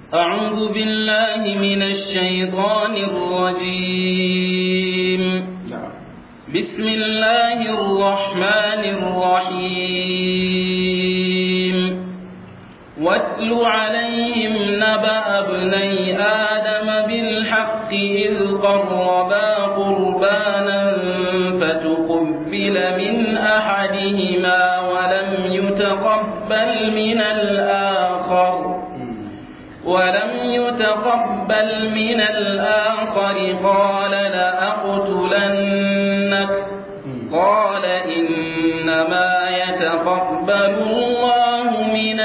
أعوذ بالله من الشيطان الرجيم بسم الله الرحمن الرحيم واتل عليهم نبأ ابني آدم بالحق إذ قربا قربانا فتقبل من أحدهما ولم يتقبل من الآخر ولم يتقبل من الآخر قال لأقتلنك قال إنما يتقبل الله من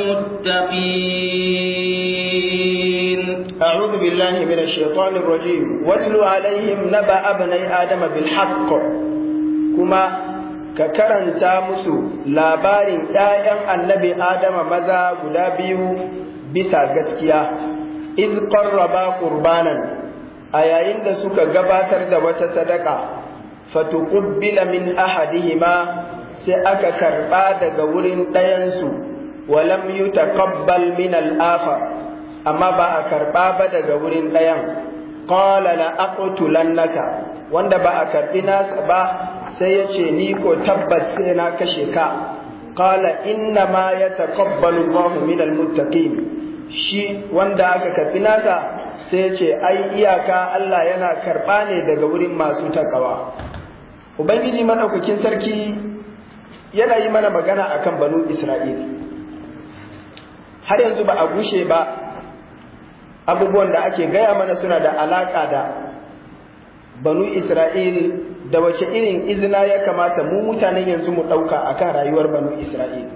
المتقين أعوذ بالله من الشيطان الرجيم واتل عليهم نبأ ابني آدم بالحق كما ككرنتا مسو labarin ‘ya'yan annabi Adama maza guda biyu bisa gaskiya, iz qarraba qurbanan a yayin da suka gabatar da wata sadaka, fatuqbila min ahadihima sai aka karɓa daga wurin ɗayansu, walam yutaqabbal min al-akhar amma ba a karɓa ba daga wurin ɗayan. Qala la aqtulannaka wanda ba a karɓi nasa ba sai ya ce ni ko tabbas sai na kashe ka. Qala inna ma yataqabbalu Allahu min al-muttaqin shi wanda aka karɓi nasa sai ya ce ai iyaka Allah yana karɓa ne daga wurin masu takawa. Ubangiji madaukakin sarki yana yi mana magana akan banu Isra'il. Har yanzu ba a gushe ba abubuwan da ake gaya mana suna da alaƙa da banu Isra'il da wace irin izina ya kamata mu mutanen yanzu mu ɗauka akan rayuwar banu Isra'il.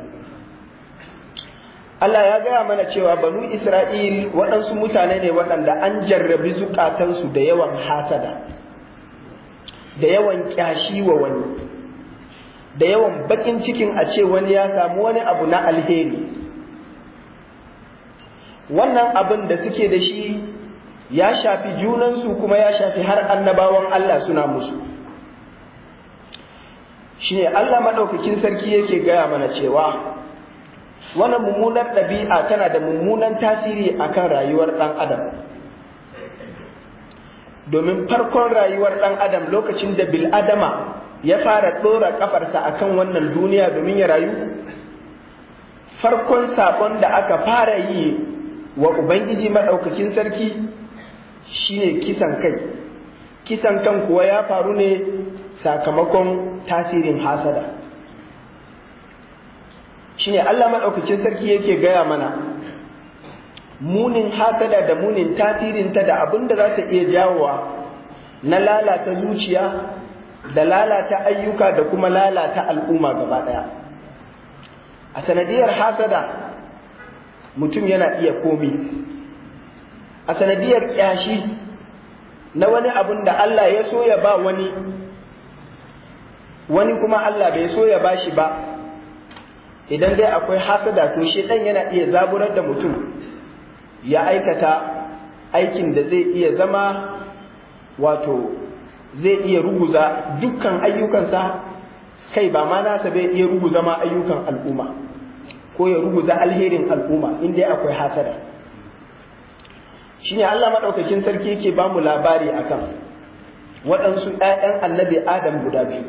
Allah ya gaya mana cewa banu Isra'il waɗansu mutane ne waɗanda an jarrabi zukatansu da yawan hasada, da yawan ƙyashi wa wani, da yawan baƙin cikin a ce wani ya samu wani abu na alheri. Wannan abin da suke da shi ya shafi junansu kuma ya shafi har annabawan Allah suna musu. Shi ne Allah maɗaukakin sarki yake gaya mana cewa. wannan mummunar ɗabi'a tana da mummunan tasiri akan rayuwar ɗan adam domin farkon rayuwar ɗan adam lokacin da bil'adama ya fara ɗora ƙafarsa akan wannan duniya domin ya rayu farkon saƙon da aka fara yi wa ubangiji maɗaukakin sarki shine kisan kai kisan kan kuwa ya faru ne sakamakon tasirin hasada shine Allah maɗaukacin sarki yake gaya mana munin hasada da munin tasirinta da abin da za ta iya jawowa na lalata zuciya da lalata ayyuka da kuma lalata al'umma gaba ɗaya a sanadiyar hasada mutum yana iya komi a sanadiyar ƙyashi na wani abin da Allah ya so ya ba wani wani kuma Allah bai so ya ba shi ba idan dai akwai hasada to shi dan yana iya zaburar da mutum ya aikata aikin da zai iya zama wato zai iya ruguza dukkan ayyukansa kai ba ma nasa bai iya ruguza ma ayyukan al'umma ko ya ruguza alherin al'umma in dai akwai hasada shine Allah madaukakin sarki yake ba mu labari akan waɗansu ‘ya'yan annabi Adam guda biyu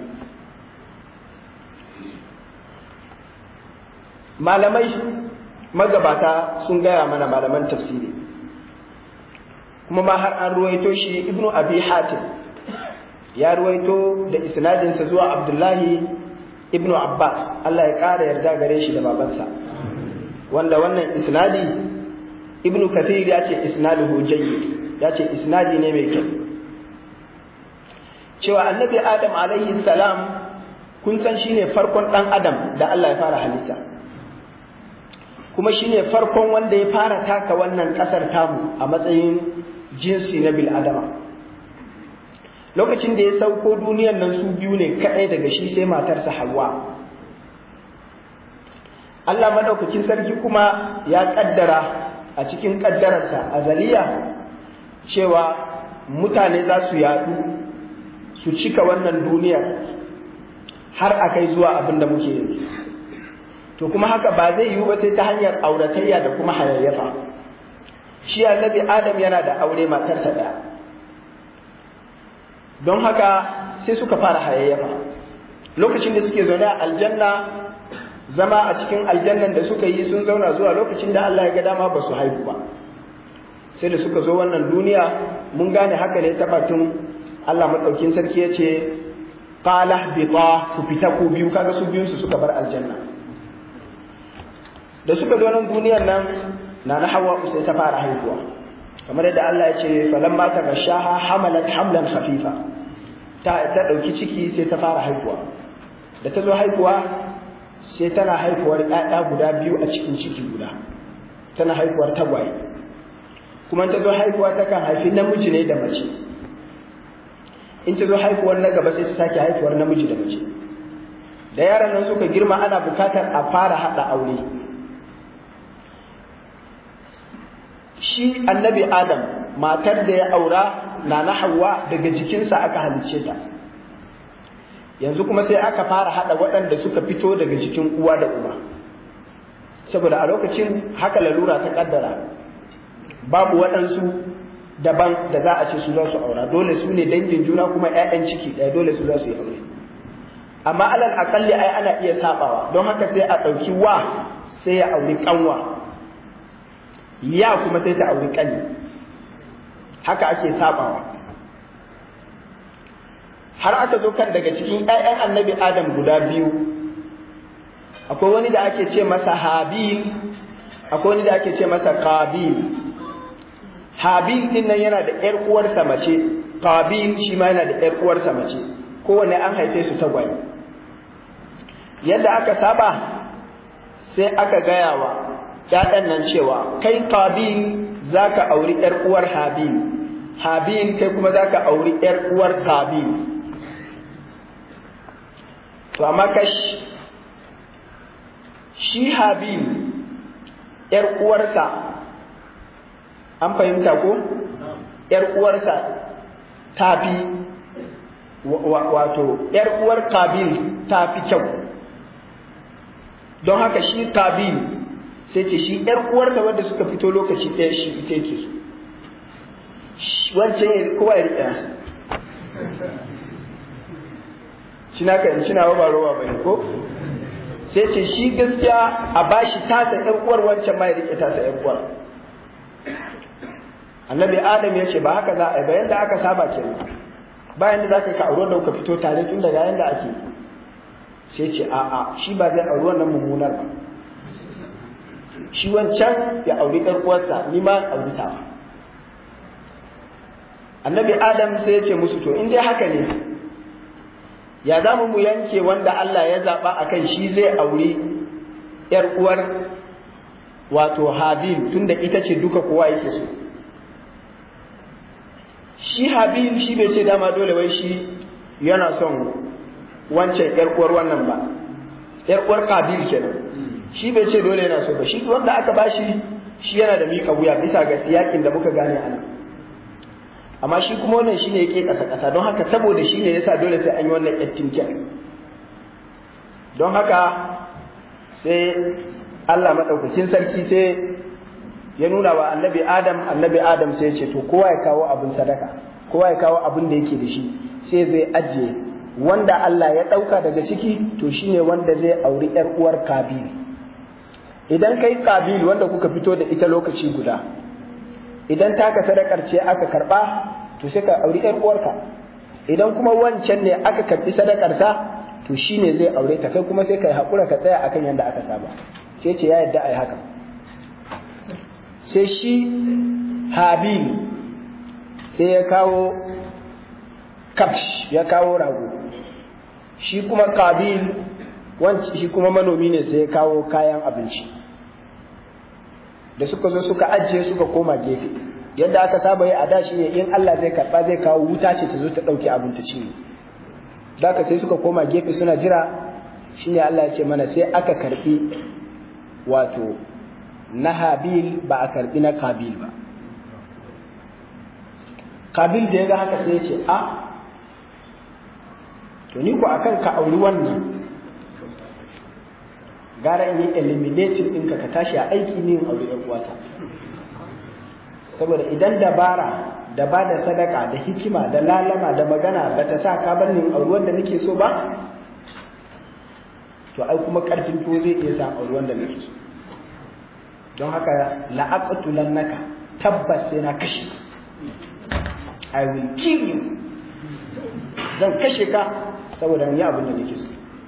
malamai magabata sun gaya mana malaman tafsiri kuma ma har an ruwaito shi ibnu abi hatim ya ruwaito da isnadinsa zuwa abdullahi ibnu abbas allah ya ƙara yarda gare shi da babansa wanda wannan isnadi ibnu kathir ya ce isnaduhu jayyid ya ce isnadi ne mai kyau cewa annabi adam alaihi salam kun san shine farkon dan adam da allah ya fara halitta kuma shine farkon wanda ya fara taka wannan kasar tamu a matsayin jinsi na bil'adama lokacin da ya sauko duniyan nan su biyu ne kaɗai daga shi sai matarsa hawa Allah maɗaukakin sarki kuma ya ƙaddara a cikin ƙaddararsa azaliya cewa mutane za su yaɗu su cika wannan duniyar har a kai zuwa abin da muke yanzu to kuma haka ba zai yiwu ba sai ta hanyar auratayya da kuma hayayyafa shi annabi adam yana da aure matarsa ɗaya don haka sai suka fara hayayyafa lokacin da suke zaune a aljanna zama a cikin aljannan da suka yi sun zauna zuwa lokacin da Allah ya ga dama ba su haihu ba sai da suka zo wannan duniya mun gane haka ne ta batun Allah maɗaukin sarki ya ce qala bita ku fita ku biyu kaga su biyun su suka bar aljanna da suka zo nan duniyar nan na na hawa sai ta fara haihuwa kamar yadda Allah ya ce falamma ta gashaha hamalat hamlan khafifa ta ta dauki ciki sai ta fara haihuwa da ta zo haihuwa sai tana haihuwar ƴaƴa guda biyu a cikin ciki guda tana haihuwar tagwaye kuma ta zo haihuwa ta kan haifi namiji ne da mace in ta zo haihuwar na gaba sai ta sake haihuwar namiji da mace da yaran nan suka girma ana bukatar a fara haɗa aure shi annabi adam matar da ya aura na na hawa daga jikinsa aka halicce ta yanzu kuma sai aka fara haɗa waɗanda suka fito daga jikin uwa da uba saboda a lokacin haka lalura ta ƙaddara babu waɗansu daban da za a ce su za su aura dole su ne dangin juna kuma 'ya'yan ciki ɗaya dole su za su yi aure amma alal akalli ai ana iya sabawa don haka sai a ɗauki wa sai ya auri ƙanwa ya kuma sai ta auri ƙani haka ake sabawa har aka zo kan daga cikin 'ya'yan annabi adam guda biyu akwai wani da ake ce masa habil akwai wani da ake ce masa qabil habil din nan yana da ƴar uwarsa mace qabil shi ma yana da ƴar uwarsa mace kowanne an haife su tagwaye yadda aka saba sai aka gaya wa ‘ya'yan nan cewa kai qabil za ka auri ‘yar uwar habil habil kai kuma za ka auri ‘yar uwar qabil to amma kash shi habil ‘yar uwarsa an fahimta ko ‘yar uwarsa ta fi wato ‘yar uwar qabil ta fi kyau don haka shi qabil sai ce shi ‘yar uwarsa wadda suka fito lokaci ɗaya shi ita yake so wancan ya kowa ya riƙe cina ka yanci na ba rowa ba ko sai ce shi gaskiya a bashi tasa ‘yar uwar wancan ma ya riƙe tasa ‘yar uwar annabi adam ya ce ba haka za a yi bayan da aka saba ke bayan da za ka ka auri da kuka fito tare tun daga yanda ake sai ce a'a shi ba zai auri wannan mummunar ba shi wancan ya auri ɗan uwarsa ni ma auri ta annabi adam sai ya ce musu to in dai haka ne ya za mu yanke wanda Allah ya zaɓa a kan shi zai auri ‘yar uwar wato habil tunda ita ce duka kowa yake so shi habil shi bai ce dama dole wai shi yana son wancan ‘yar uwar wannan ba ‘yar uwar kabil kenan shi bai ce dole yana so ba shi wanda aka bashi shi yana da miƙa wuya bisa ga siyakin da muka gane a nan amma shi kuma wannan shine yake ƙasa ƙasa don haka saboda shi ne yasa dole sai an yi wannan yattinkin don haka sai Allah maɗaukakin sarki sai ya nuna wa annabi Adam annabi Adam sai ya ce to kowa ya kawo abin sadaka kowa ya kawo abin da yake da shi sai zai ajiye wanda Allah ya ɗauka daga ciki to shine wanda zai auri ‘yar uwar Kabil idan kai Kabil wanda kuka fito da ita lokaci guda idan taka sadakar ce aka karɓa to sai ka auri ‘yar uwarka idan kuma wancan ne aka karɓi sadakarsa to shine zai aure ta kai kuma sai ka haƙura ka tsaya akan yadda aka saba sai ce ya yadda a yi haka sai shi Habil sai ya kawo kafsh ya kawo rago shi kuma kabil wanci shi kuma manomi ne sai ya kawo kayan abinci da suka zo suka ajiye suka koma gefe yadda aka saba yi a da shi ne in Allah zai karba zai kawo wuta ce ta zo ta dauki abin ta ci ka sai suka koma gefe suna jira shine Allah ya ce mana sai aka karbi wato na habil ba a karbi na kabil ba kabil da ya ga haka sai ya ce a to ni ko akan ka auri wannan gara in yi eliminating ɗinka ka tashi a aiki ne in auri ɗan uwata saboda idan dabara da ba da sadaka da hikima da lalama da magana ba ta sa ka bar ni auruwan da nake so ba to ai kuma karfin to zai iya sa auruwan da nake so don haka la'aqatulannaka tabbas sai na kashe I will kill you zan kashe ka saboda ni abin da nake so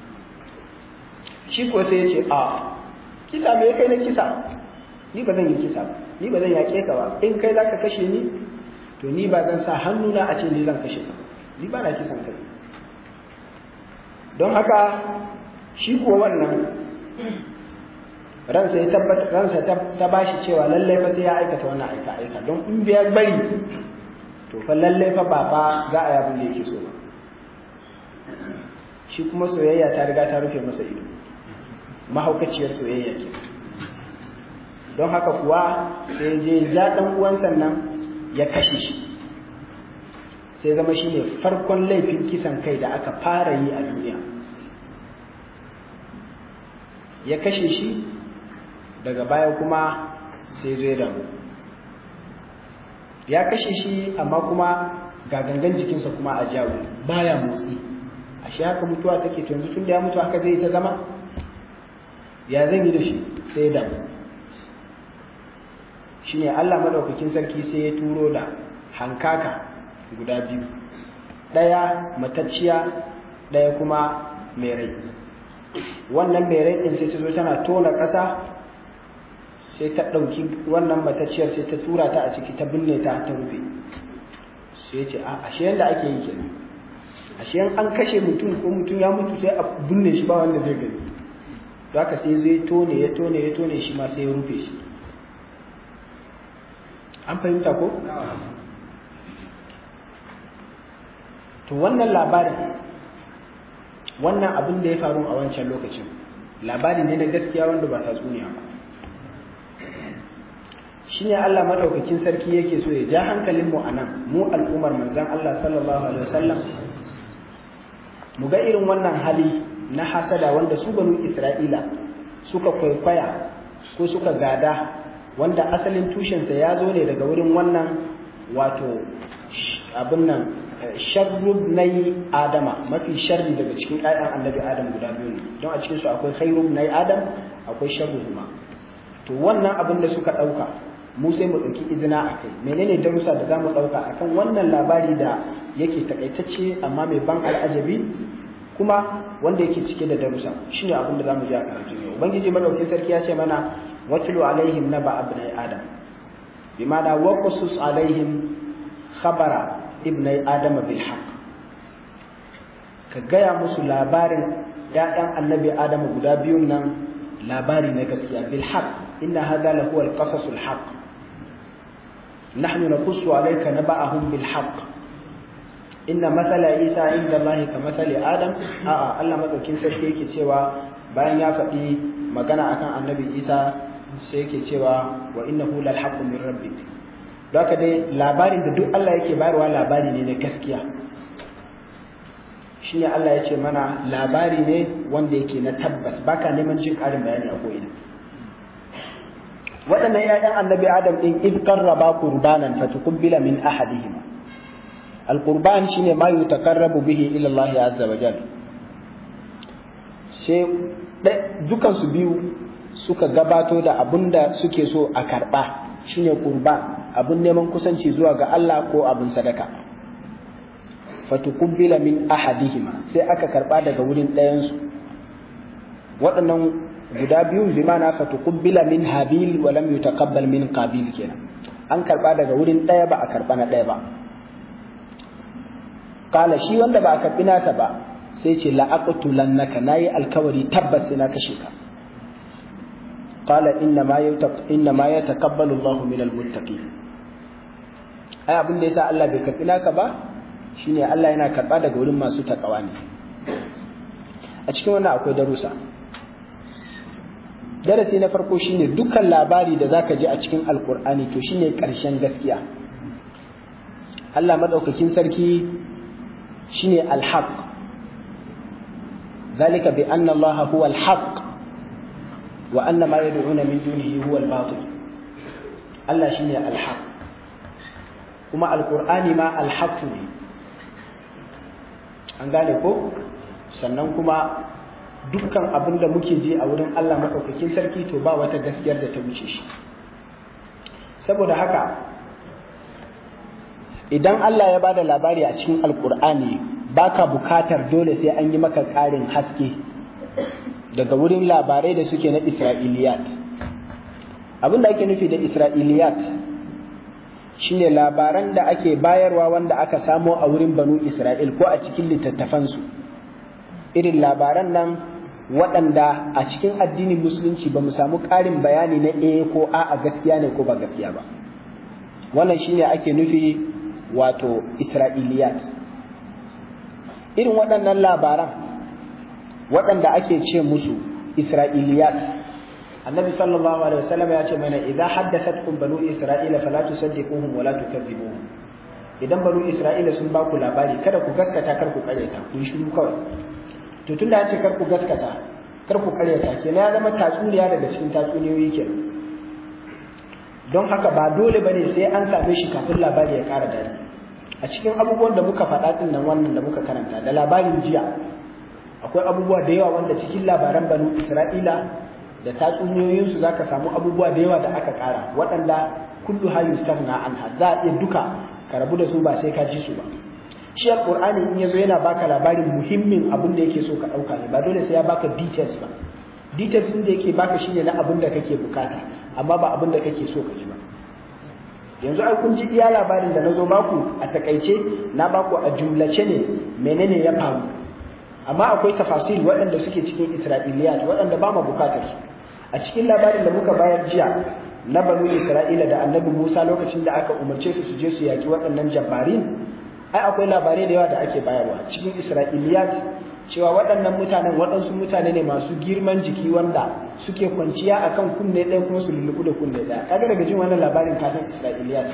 shi ko sai ya ce a kisa me kai na kisa ni ba zan yi kisa ba ni ba zan yaƙe ka ba in kai zaka kashe ni to ni ba zan sa hannuna a ce ni zan kashe ka ni ba na kisan kai don haka shi kuwa wannan ransa ya tabbata ransa ta bashi cewa lallai fa sai ya aikata wannan aika aika don in biya bari to fa lallai fa ba fa za a yabin da yake so ba shi kuma soyayya ta riga ta rufe masa ido mahaukaciyar soyayya ke don haka kuwa sai je ja dan uwan sannan ya kashe shi sai zama shi ne farkon laifin kisan kai da aka fara yi a duniya ya kashe shi daga baya kuma sai zai damu ya kashe shi amma kuma ga gangan jikinsa kuma a jawo baya motsi a shi haka mutuwa take to yanzu tun da ya mutu haka zai ta zama ya zan yi da shi sai damu shi ne Allah maɗaukakin sarki sai ya turo da hankaka guda biyu ɗaya matacciya ɗaya kuma mai rai wannan mai rai ɗin sai ta zo tana tona ƙasa sai ta ɗauki wannan matacciyar sai ta tura ta a ciki ta binne ta ta rufe sai ce a ashe yadda ake yi kenan ashe an kashe mutum ko mutum ya mutu sai a binne shi ba wanda zai gani to haka sai zai tone ya tone ya tone shi ma sai ya rufe shi an fahimta ko to wannan labarin wannan abin da ya faru a wancan lokacin labari ne na gaskiya wanda ba tatsuniya ba shi ne Allah madaukakin sarki yake so ya ja hankalin mu anan mu al'ummar manzon Allah sallallahu alaihi wasallam mu ga irin wannan hali na hasada wanda su banu Isra'ila suka kwaikwaya ko suka gada wanda asalin tushensa ya zo ne daga wurin wannan wato abin nan sharrub na yi adama mafi sharri daga cikin ƴaƴan annabi adam guda biyu ne don a cikinsu akwai khairub na yi adam akwai sharrub ma to wannan abin da suka ɗauka mu sai mu ɗauki izina a kai menene darussa da za mu ɗauka akan wannan labari da yake takaitacce amma mai ban al'ajabi kuma wanda yake cike da darussa shine abin da za mu ji a karatu ne ubangiji madaukakin sarki ya ce mana watlu alaihim naba abnai adam bimana waqsus alaihim khabara ibnai adama bil haqq ka gaya musu labarin ‘ya'yan annabi adama guda biyun nan labari na gaskiya bil haqq inna hada la huwa al-qasas al-haqq nahnu naqussu alayka naba'ahum bil haqq inna mathala isa inda allahi ka mathali adam a'a Allah madaukin sarki yake cewa bayan ya faɗi magana akan annabi isa sai yake cewa wa innahu lal haqqu min rabbik haka dai labarin da duk Allah yake bayarwa labari ne na gaskiya shine Allah ya ce mana labari ne wanda yake na tabbas baka neman jin ƙarin bayani a ko'ina waɗannan ‘ya'yan annabi adam ɗin in qarraba qurbanan fatuqbila min ahadihima alqurban shine ma yutaqarrabu bihi ila Allah azza wa jalla sai dukan su biyu suka gabato da abinda suke so a karba shine qurban abin neman kusanci zuwa ga Allah ko abin sadaka fatukubbila min ahadihima sai aka karba daga wurin ɗayansu waɗannan guda biyun bi mana fatukubbila min habil wa lam yutaqabbal min qabil kenan an karba daga wurin ɗaya ba a karba na ɗaya ba kala shi wanda ba a karbi nasa ba sai ce la aqtulannaka nayi alkawari tabbas sai na kashe ka qala inna ma inna ma yataqabbalu Allahu minal muttaqin ai abin da yasa Allah bai karbi naka ba shine Allah yana karba daga wurin masu takawa ne a cikin wannan akwai darussa darasi na farko shine dukkan labari da zaka ji a cikin alkur'ani to shine karshen gaskiya Allah madaukakin sarki shine alhaq ذلك بأن الله هو الحق وأن ما يدعون من دونه هو الباطل الله شيني الحق kuma alkur'ani ma alhaqqu ne an gane ko sannan kuma dukkan abin da muke ji a wurin Allah maɗaukakin sarki to ba wata gaskiyar da ta wuce shi saboda haka idan Allah ya bada labari a cikin alkur'ani baka bukatar dole sai an yi maka ƙarin haske daga wurin labarai da suke na isra'iliyat abin da ake nufi da isra'iliyat shine labaran da ake bayarwa wanda aka samo a wurin banu isra'il ko a cikin littattafansu irin labaran nan waɗanda a cikin addinin musulunci ba mu samu ƙarin bayani na e ko a a gaskiya ne ko ba gaskiya ba wannan shine ake nufi wato isra'iliyat irin waɗannan labaran waɗanda ake ce musu isra'iliyat annabi sallallahu alaihi wasallam ya ce mana idan haddathatkum banu isra'ila fala tusaddiquhum wala tukadzibuhum idan banu isra'ila sun ba ku labari kada ku gaskata kar ku karyata ku yi shiru kawai to tunda an ce kar ku gaskata kar ku karyata kenan ya zama tatsuniya daga cikin tatsuniyoyi kenan don haka ba dole bane sai an same shi kafin labari ya ƙara dadi a cikin abubuwan da muka faɗa din nan wannan da muka karanta da labarin jiya akwai abubuwa da yawa wanda cikin labaran banu isra'ila da tatsuniyoyinsu za ka samu abubuwa da yawa da aka ƙara waɗanda kullu ha yustafna anha za a iya duka ka rabu da su ba sai ka ji su ba shi alqur'ani in yazo yana baka labarin muhimmin abin da yake so ka ɗauka ne ba dole sai ya baka details ba details din da yake baka shine na abin da kake bukata amma ba abin da kake so ka ji ba yanzu ai kun ji iya labarin da nazo baku a takaice na baku a jumlace ne menene ya faru amma akwai tafasil waɗanda suke cikin isra'iliyat waɗanda ba mu bukatar su a cikin labarin da muka bayar jiya na banu isra'ila da annabi musa lokacin da aka umarce su su je su yaki waɗannan jabbarin ai akwai labarai da yawa da ake bayarwa cikin isra'iliyat cewa waɗannan mutanen waɗansu mutane ne masu girman jiki wanda suke kwanciya akan kunne ɗaya kuma su lulluɓu da kunne ɗaya kaga daga jin wannan labarin kasan isra'iliyat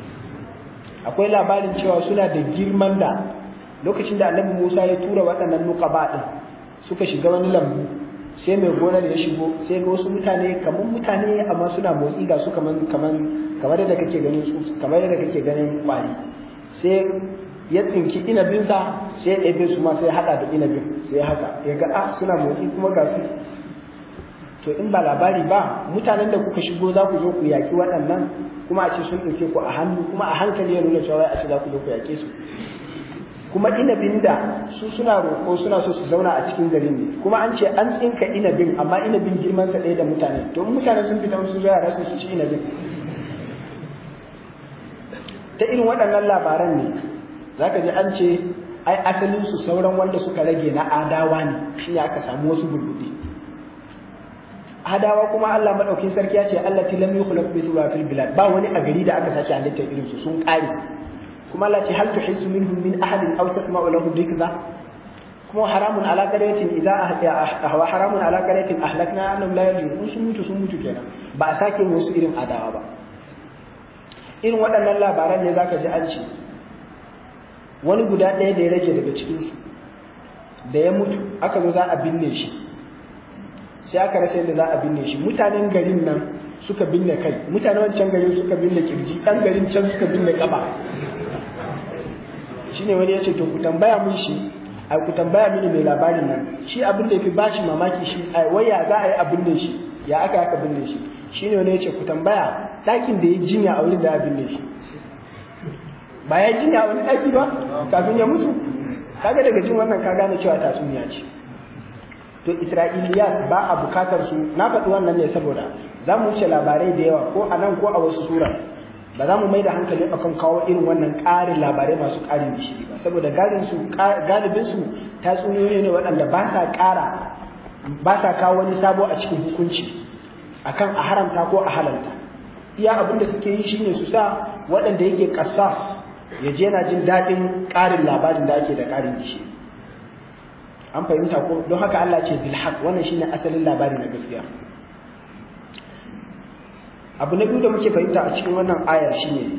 akwai labarin cewa suna da girman da lokacin da annabi Musa ya tura waɗannan nuqaba din suka shiga wani lambu sai mai gonar ya shigo sai ga wasu mutane kamar mutane amma suna motsi ga su kaman kaman kamar da kake ganin su kamar da kake ganin kwari sai ya tsinki inabinsa sai ya ɗebe su ma sai ya haɗa da inabin sai haka ya ga a suna motsi kuma ga su to in ba labari ba mutanen da kuka shigo za ku zo ku yaƙi waɗannan kuma a ce sun ɗauke ku a hannu kuma a hankali ya nuna cewa a ce za ku zo ku yaƙe su kuma inabin da su suna roƙo suna so su zauna a cikin garin ne kuma an ce an tsinka inabin amma inabin girman sa ɗaya da mutane to mutane sun fita su zuwa rasu su ci inabin ta irin waɗannan labaran ne zaka ji an ce ai asalin su sauran wanda suka rage na adawa ne shi aka samu wasu burbuɗi adawa kuma Allah madaukin sarki ya ce Allah lam yukhlaq bi fil bilad ba wani a gari da aka sake halittar irin su sun ƙare kuma Allah ce hal tuhissu minhum min ahadin aw tasma'u lahum rikza kuma haramun ala qaryatin idza ahwa haramun ala qaryatin ahlakna annahum la yarji'un sun mutu sun mutu kenan ba a sake musu irin adawa ba irin waɗannan labaran ne zaka ji an ce wani guda ɗaya da ya rage daga cikin su da ya mutu aka zo za a binne shi sai aka rasa yadda za a binne shi mutanen garin nan suka binne kai mutanen wancan garin suka binne kirji ɗan garin can suka binne ƙaba shine wani ya ce to ku tambaya mun shi ai ku tambaya mini mai labarin nan shi abin da yafi bashi mamaki shi ai waya za a yi abin da shi ya aka aka binne shi shine wani ya ce ku tambaya ɗakin da ya jinya a wurin da ya binne shi ba ya jinya a wani ɗaki ba kafin ya mutu kaga daga jin wannan ka gane cewa tatsuniya ce to isra'iliyat ba a bukatar su na faɗi wannan ne saboda za mu wuce labarai da yawa ko a nan ko a wasu sura ba za mu mai da hankali akan kawo irin wannan ƙarin labarai masu ƙarin gishiri ba saboda galibin su tatsuniyoyi ne waɗanda ba sa ƙara ba sa kawo wani sabo a cikin hukunci akan a haramta ko a halalta iya abin da suke yi shine su sa waɗanda yake ƙasas ya je yana jin daɗin ƙarin labarin da ake da ƙarin gishiri an fahimta ko don haka Allah ce bil haq wannan shine asalin labari na gaskiya abu na biyu da muke fahimta a cikin wannan ayar shine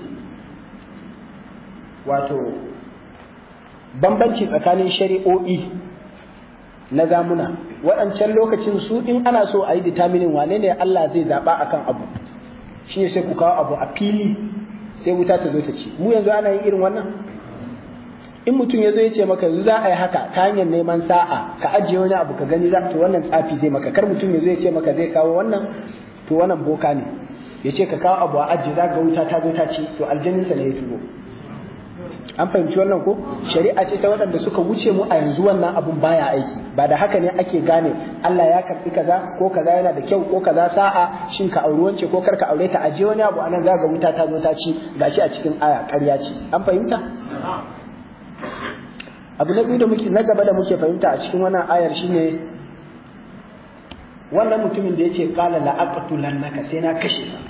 wato bambanci tsakanin shari'o'i na zamuna waɗancan lokacin su in ana so a yi determining wane ne Allah zai zaɓa akan abu shine sai ku kawo abu a fili sai wuta ta zo ta ci mu yanzu ana yin irin wannan in mutum ya zo ya ce maka yanzu za a yi haka ta hanyar neman sa'a ka ajiye wani abu ka gani za to wannan tsafi zai maka kar mutum ya zo ya ce maka zai kawo wannan to wannan boka ne ya ce ka kawo abu a ajiye za ga wuta ta zo ta ci to aljaninsa ne ya turo an fahimci wannan ko shari'a ce ta waɗanda suka wuce mu a yanzu wannan abun baya aiki ba da haka ne ake gane Allah ya karɓi kaza ko kaza yana da kyau ko kaza sa'a shin ka auri wance ko kar ka aure ta aje wani abu anan za ga wuta ta zo ta ci gashi a cikin aya ƙarya ce an fahimta abu na biyu da muke na gaba da muke fahimta a cikin wannan ayar shine wannan mutumin da yace qala la aqtulannaka sai na kashe ka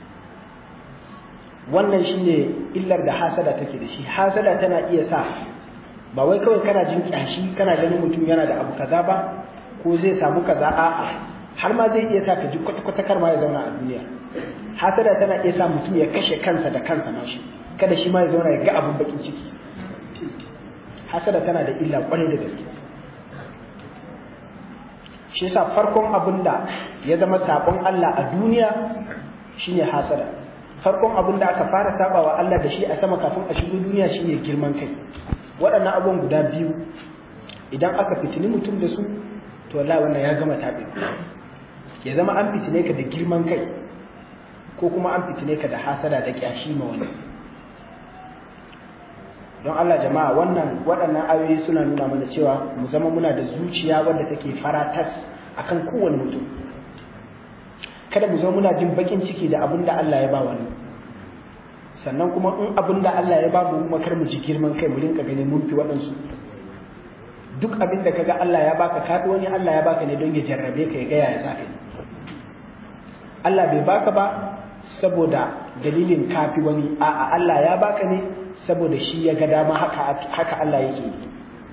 wannan shine illar da hasada take da shi hasada tana iya sa ba wai kawai kana jin kyashi kana ganin mutum yana da abu kaza ba ko zai samu kaza a'a har ma zai iya sa ka ji kwata-kwata kar ma ya zauna a duniya hasada tana iya sa mutum ya kashe kansa da kansa ma shi kada shi ma ya zauna ya ga abun bakin ciki hasada tana da illa kwarai da gaske shi yasa farkon abin da ya zama sabon Allah a duniya shine hasada farkon abin da aka fara sabawa Allah da shi a sama kafin a shigo duniya shine girman kai waɗannan abubuwan guda biyu idan aka fitini mutum da su to wallahi wannan ya gama tabi ya zama an fitine ka da girman kai ko kuma an fitine ka da hasada da kyashi ma wani don Allah jama'a wannan waɗannan ayoyi suna nuna mana cewa mu zama muna da zuciya wadda take faratas akan kowane mutum kada mu zama muna jin bakin ciki da abin da Allah ya ba wani sannan kuma in abin da Allah ya ba mu kuma kar mu ji girman kai mu rinka ganin mun fi waɗansu duk abin da kaga Allah ya baka ka wani Allah ya baka ne don ya jarrabe ka ya gaya ya saka ne Allah bai baka ba saboda dalilin kafi wani a'a Allah ya baka ne saboda shi ya ga dama haka haka Allah yake yi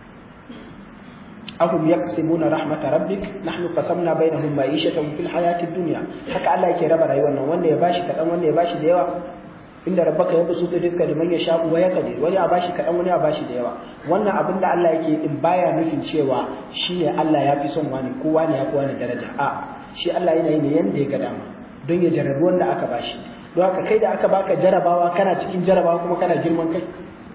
ahum yaqsimuna rahmat rabbik nahnu qasamna bainahum ma'ishatahum fil hayati dunya haka Allah yake raba rayuwar nan wanda ya bashi kadan wanda ya bashi da yawa inda rabbaka ya busu rizqa liman yasha wa yaqdir wani a bashi kadan wani a bashi da yawa wannan abin da Allah yake din baya nufin cewa shine Allah ya fi son wani kowa ne ya fi wani daraja a shi Allah yana yi ne yanda ya ga dama don ya jarrabi wanda aka bashi don haka kai da aka baka jarabawa kana cikin jarabawa kuma kana girman kai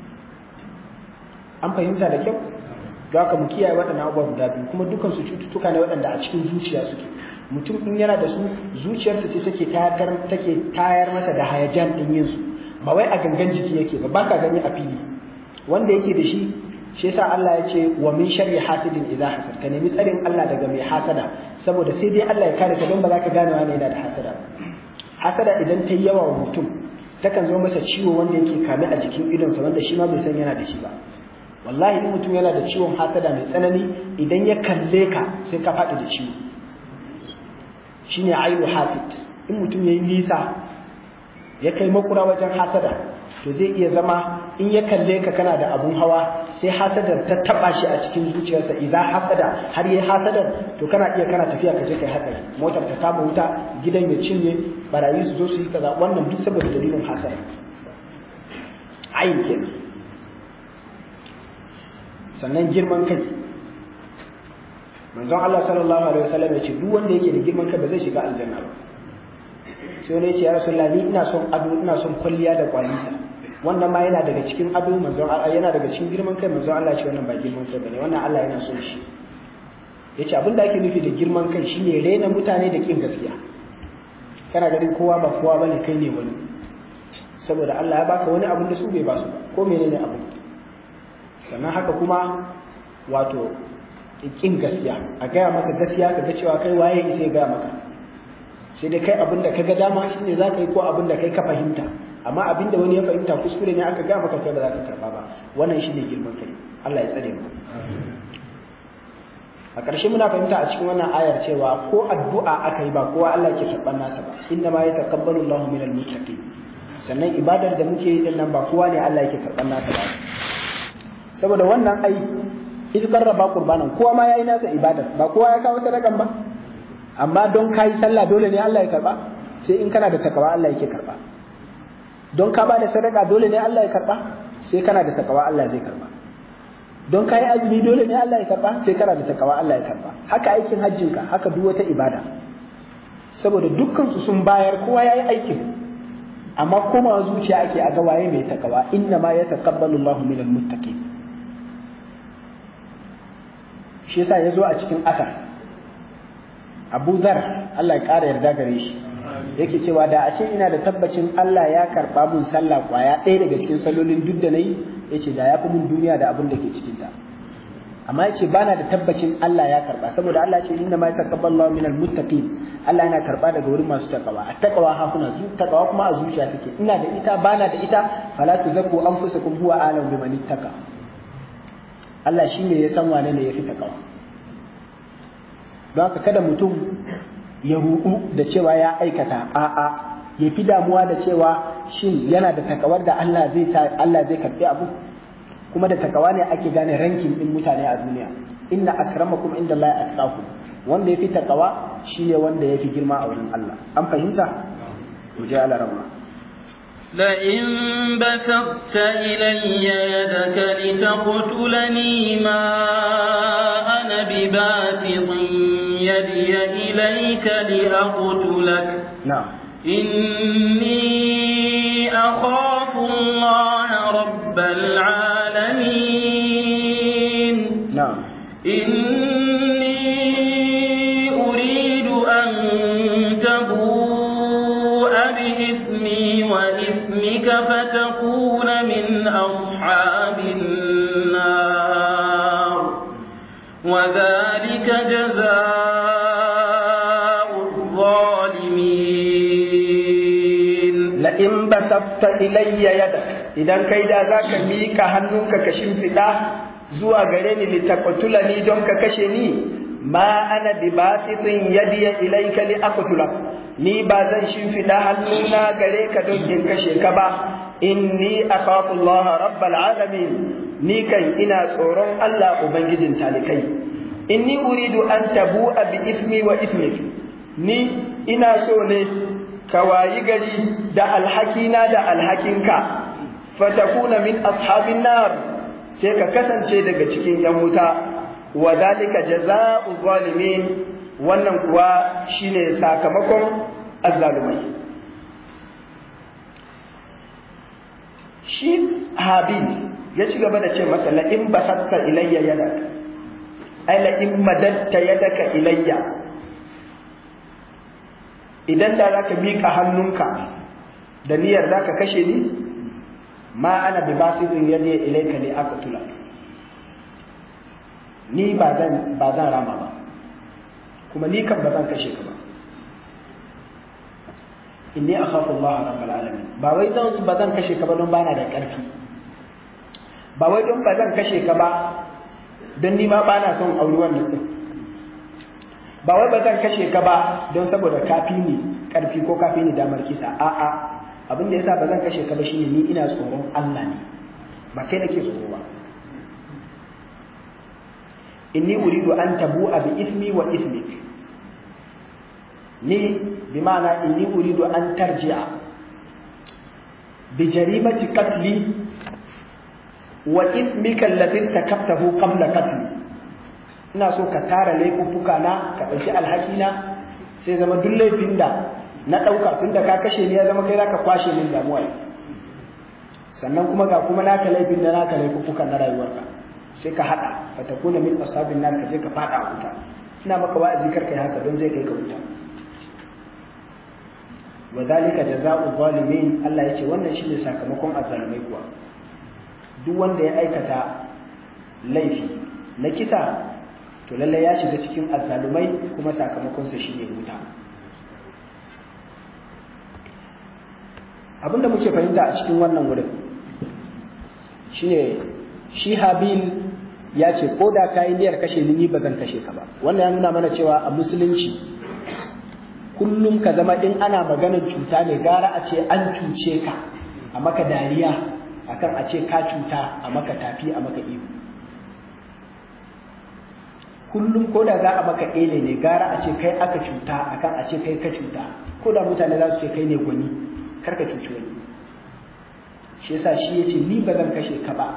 an fahimta da kyau don haka mu kiyaye waɗannan abubuwa guda biyu kuma dukkan su cututtuka ne waɗanda a cikin zuciya suke mutum in yana da su zuciyarsa ce take tayar take tayar masa da hayajan din yin su ba wai a gangan jiki yake ba baka gani a fili wanda yake da shi shi yasa Allah ya ce wa min sharri hasidin idza hasad ka nemi tsarin Allah daga mai hasada saboda sai dai Allah ya kare ka don ba za ka gane wani yana da hasada hasada idan ta yi yawa wa mutum takan zo masa ciwo wanda yake kame a jikin idonsa wanda shi ma bai san yana da shi ba wallahi in mutum yana da ciwon hasada mai tsanani idan ya kalle ka sai ka faɗi da ciwo shine ainu hasid in mutum yayi nisa ya kai makura wajen hasada to zai iya zama in ya kalle ka kana da abun hawa sai hasadar ta taba shi a cikin zuciyarsa idan hasada har yayi hasadar to kana iya kana tafiya ka je kai hatsari motar ta kama wuta gidan ya cinye barayi su zo su yi kaza wannan duk saboda dalilin hasada ayin kenan sannan girman kai manzon Allah sallallahu alaihi wasallam ya ce duk wanda yake da girman kai ba zai shiga aljanna ba sai wani ya ce ya rasulullah ni ina son ado ina son kwalliya da kwalisa wannan ma yana daga cikin ado manzon Allah yana daga cikin girman kai manzon Allah ya ce wannan ba girman kai bane wannan Allah yana son shi yace abin da ake nufi da girman kai shine rena mutane da kin gaskiya kana ganin kowa ba kowa bane kai ne wani saboda Allah ya baka wani abin da su bai ba su ba ko menene abu sannan haka kuma wato kin gaskiya a gaya maka gaskiya ka ga cewa kai waye sai gaya maka sai dai kai abin da ka ga dama shine za ka yi ko abin da kai ka fahimta amma abin da wani ya fahimta kuskure ne aka gaya maka kai ba za ka karba ba wannan shine girman kai Allah ya tsare mu a ƙarshe muna fahimta a cikin wannan ayar cewa ko addu'a aka yi ba kowa Allah ke karɓar nasa ba inna ma yataqabbalu Allahu minal muttaqin sannan ibadar da muke yi din nan ba kowa ne Allah yake karɓar nasa ba saboda wannan ai ita karraba qurbanan kowa ma yayi nasa ibadar ba kowa ya kawo sadakan ba amma don kai sallah dole ne Allah ya karba sai in kana da takawa Allah yake karba don ka ba da sadaka dole ne Allah ya karba sai kana da takawa Allah zai karba don ka yi azumi dole ne Allah ya karba sai kana da takawa Allah ya karba haka aikin hajjinka haka duk wata ibada saboda dukkan su sun bayar kowa yayi aikin amma komawa zuciya ake a ga waye mai takawa inna ma yataqabbalu Allahu minal muttaqin shi yasa yazo a cikin asar Abu Zar Allah ya ƙara yarda gare shi yake cewa da a ce ina da tabbacin Allah ya karɓa mun sallah kwaya ɗaya daga cikin sallolin duk da nayi yace da ya fi mun duniya da abin da ke cikin ta amma yace bana da tabbacin Allah ya karɓa saboda Allah ce inna ma yataqabbalu Allahu minal muttaqin Allah yana karɓa daga wurin masu takawa a takawa hakuna zu takawa kuma a zuciya take ina da ita bana da ita fala tuzakku anfusakum huwa a'lamu biman ittaqa Allah shine ya san wane ne yafi takawa don haka kada mutum ya ruɗu da cewa ya aikata a'a ya fi damuwa da cewa shin yana da takawar da Allah zai sa Allah zai karɓi abu kuma da takawa ne ake gane rankin din mutane a duniya inna akramakum inda Allah atqakum wanda yafi takawa shine wanda yafi girma a wurin Allah an fahimta mu je ala rabba لئن بسطت إلي يدك لتقتلني ما أنا بباسط يدي إليك لأقتلك نعم إني أخاف الله رب العالمين نعم إني أريد أن تبوء بإثمي وإثمك فتكون من أصحاب النار وذلك جزاء الظالمين la'in basabta ilayya yadak idan kai da zaka mika hannunka ka shimfiɗa zuwa gare ni litaqtulani don ka kashe ni ma ana bi basitin yadiya ilayka li aqtulak ni ba zan shimfiɗa hannuna gare ka don in kashe ka ba inni akhafu Allah rabbal alamin ni kan ina tsoron Allah ubangijin talikai inni uridu an tabu'a bi ismi wa ismik ni ina so ne ka wayi gari da alhakina da alhakinka fatakuna min ashabin nar sai ka kasance daga cikin yan wuta wa dalika jazaa'u zalimin wannan kuwa shine sakamakon azzalumai shi habil ya ci gaba da ce masa la in basatta ilayya yadak ay la in madatta yadaka ilayya idan da zaka miƙa hannunka da niyyar zaka kashe ni ma ana bi basidin yadi ilayka li aqtula ni ba zan ba zan rama ba kuma ni kan ba zan kashe ka ba inni akhafu Allah rabbul alamin ba wai zan ba zan kashe ka ba don bana da ƙarfi ba wai don ba zan kashe ka ba don ni ma bana son auri wannan din ba wai ba zan kashe ka ba don saboda kafi ni karfi ko kafi ni damar kisa a'a abin da yasa ba zan kashe ka ba shine ni ina tsoron Allah ne ba kai nake tsoro ba inni uridu an tabu'a bi ismi wa ismik ni bi ma'ana inni uridu an tarji'a bi jarimati qatli wa ismika alladhi takaftahu qabla qatli ina so ka tara laifuffuka na ka ɗauki alhaki na sai zama duk laifin da na ɗauka tun da ka kashe ni ya zama kai zaka kwashe min damuwa sannan kuma ga kuma naka laifin da naka laifuffuka na rayuwarka sai ka haɗa fa takuna min ashabin nar ka je ka faɗa a wuta ina maka wa'azi kar kai haka don zai kai ka wuta wa zalika jazaa'u zalimin Allah yace wannan shine sakamakon azzalumai kuwa duk wanda ya aikata laifi na kisa to lalle ya shiga cikin azzalumai kuma sakamakonsa shine wuta abinda muke fahimta a cikin wannan wurin shine shi habil ya ce ko da ka yi niyyar kashe ni ba zan kashe ka ba wannan ya nuna mana cewa a musulunci kullum ka zama in ana maganar cuta ne gara a ce an cuce ka a maka dariya akan a ce ka cuta a maka tafi a maka ihu kullum ko da za a maka ele ne gara a ce kai aka cuta akan a ce kai ka cuta ko da mutane za su ce kai ne gwani kar ka cuci wani shi yasa shi yace ni ba zan kashe ka ba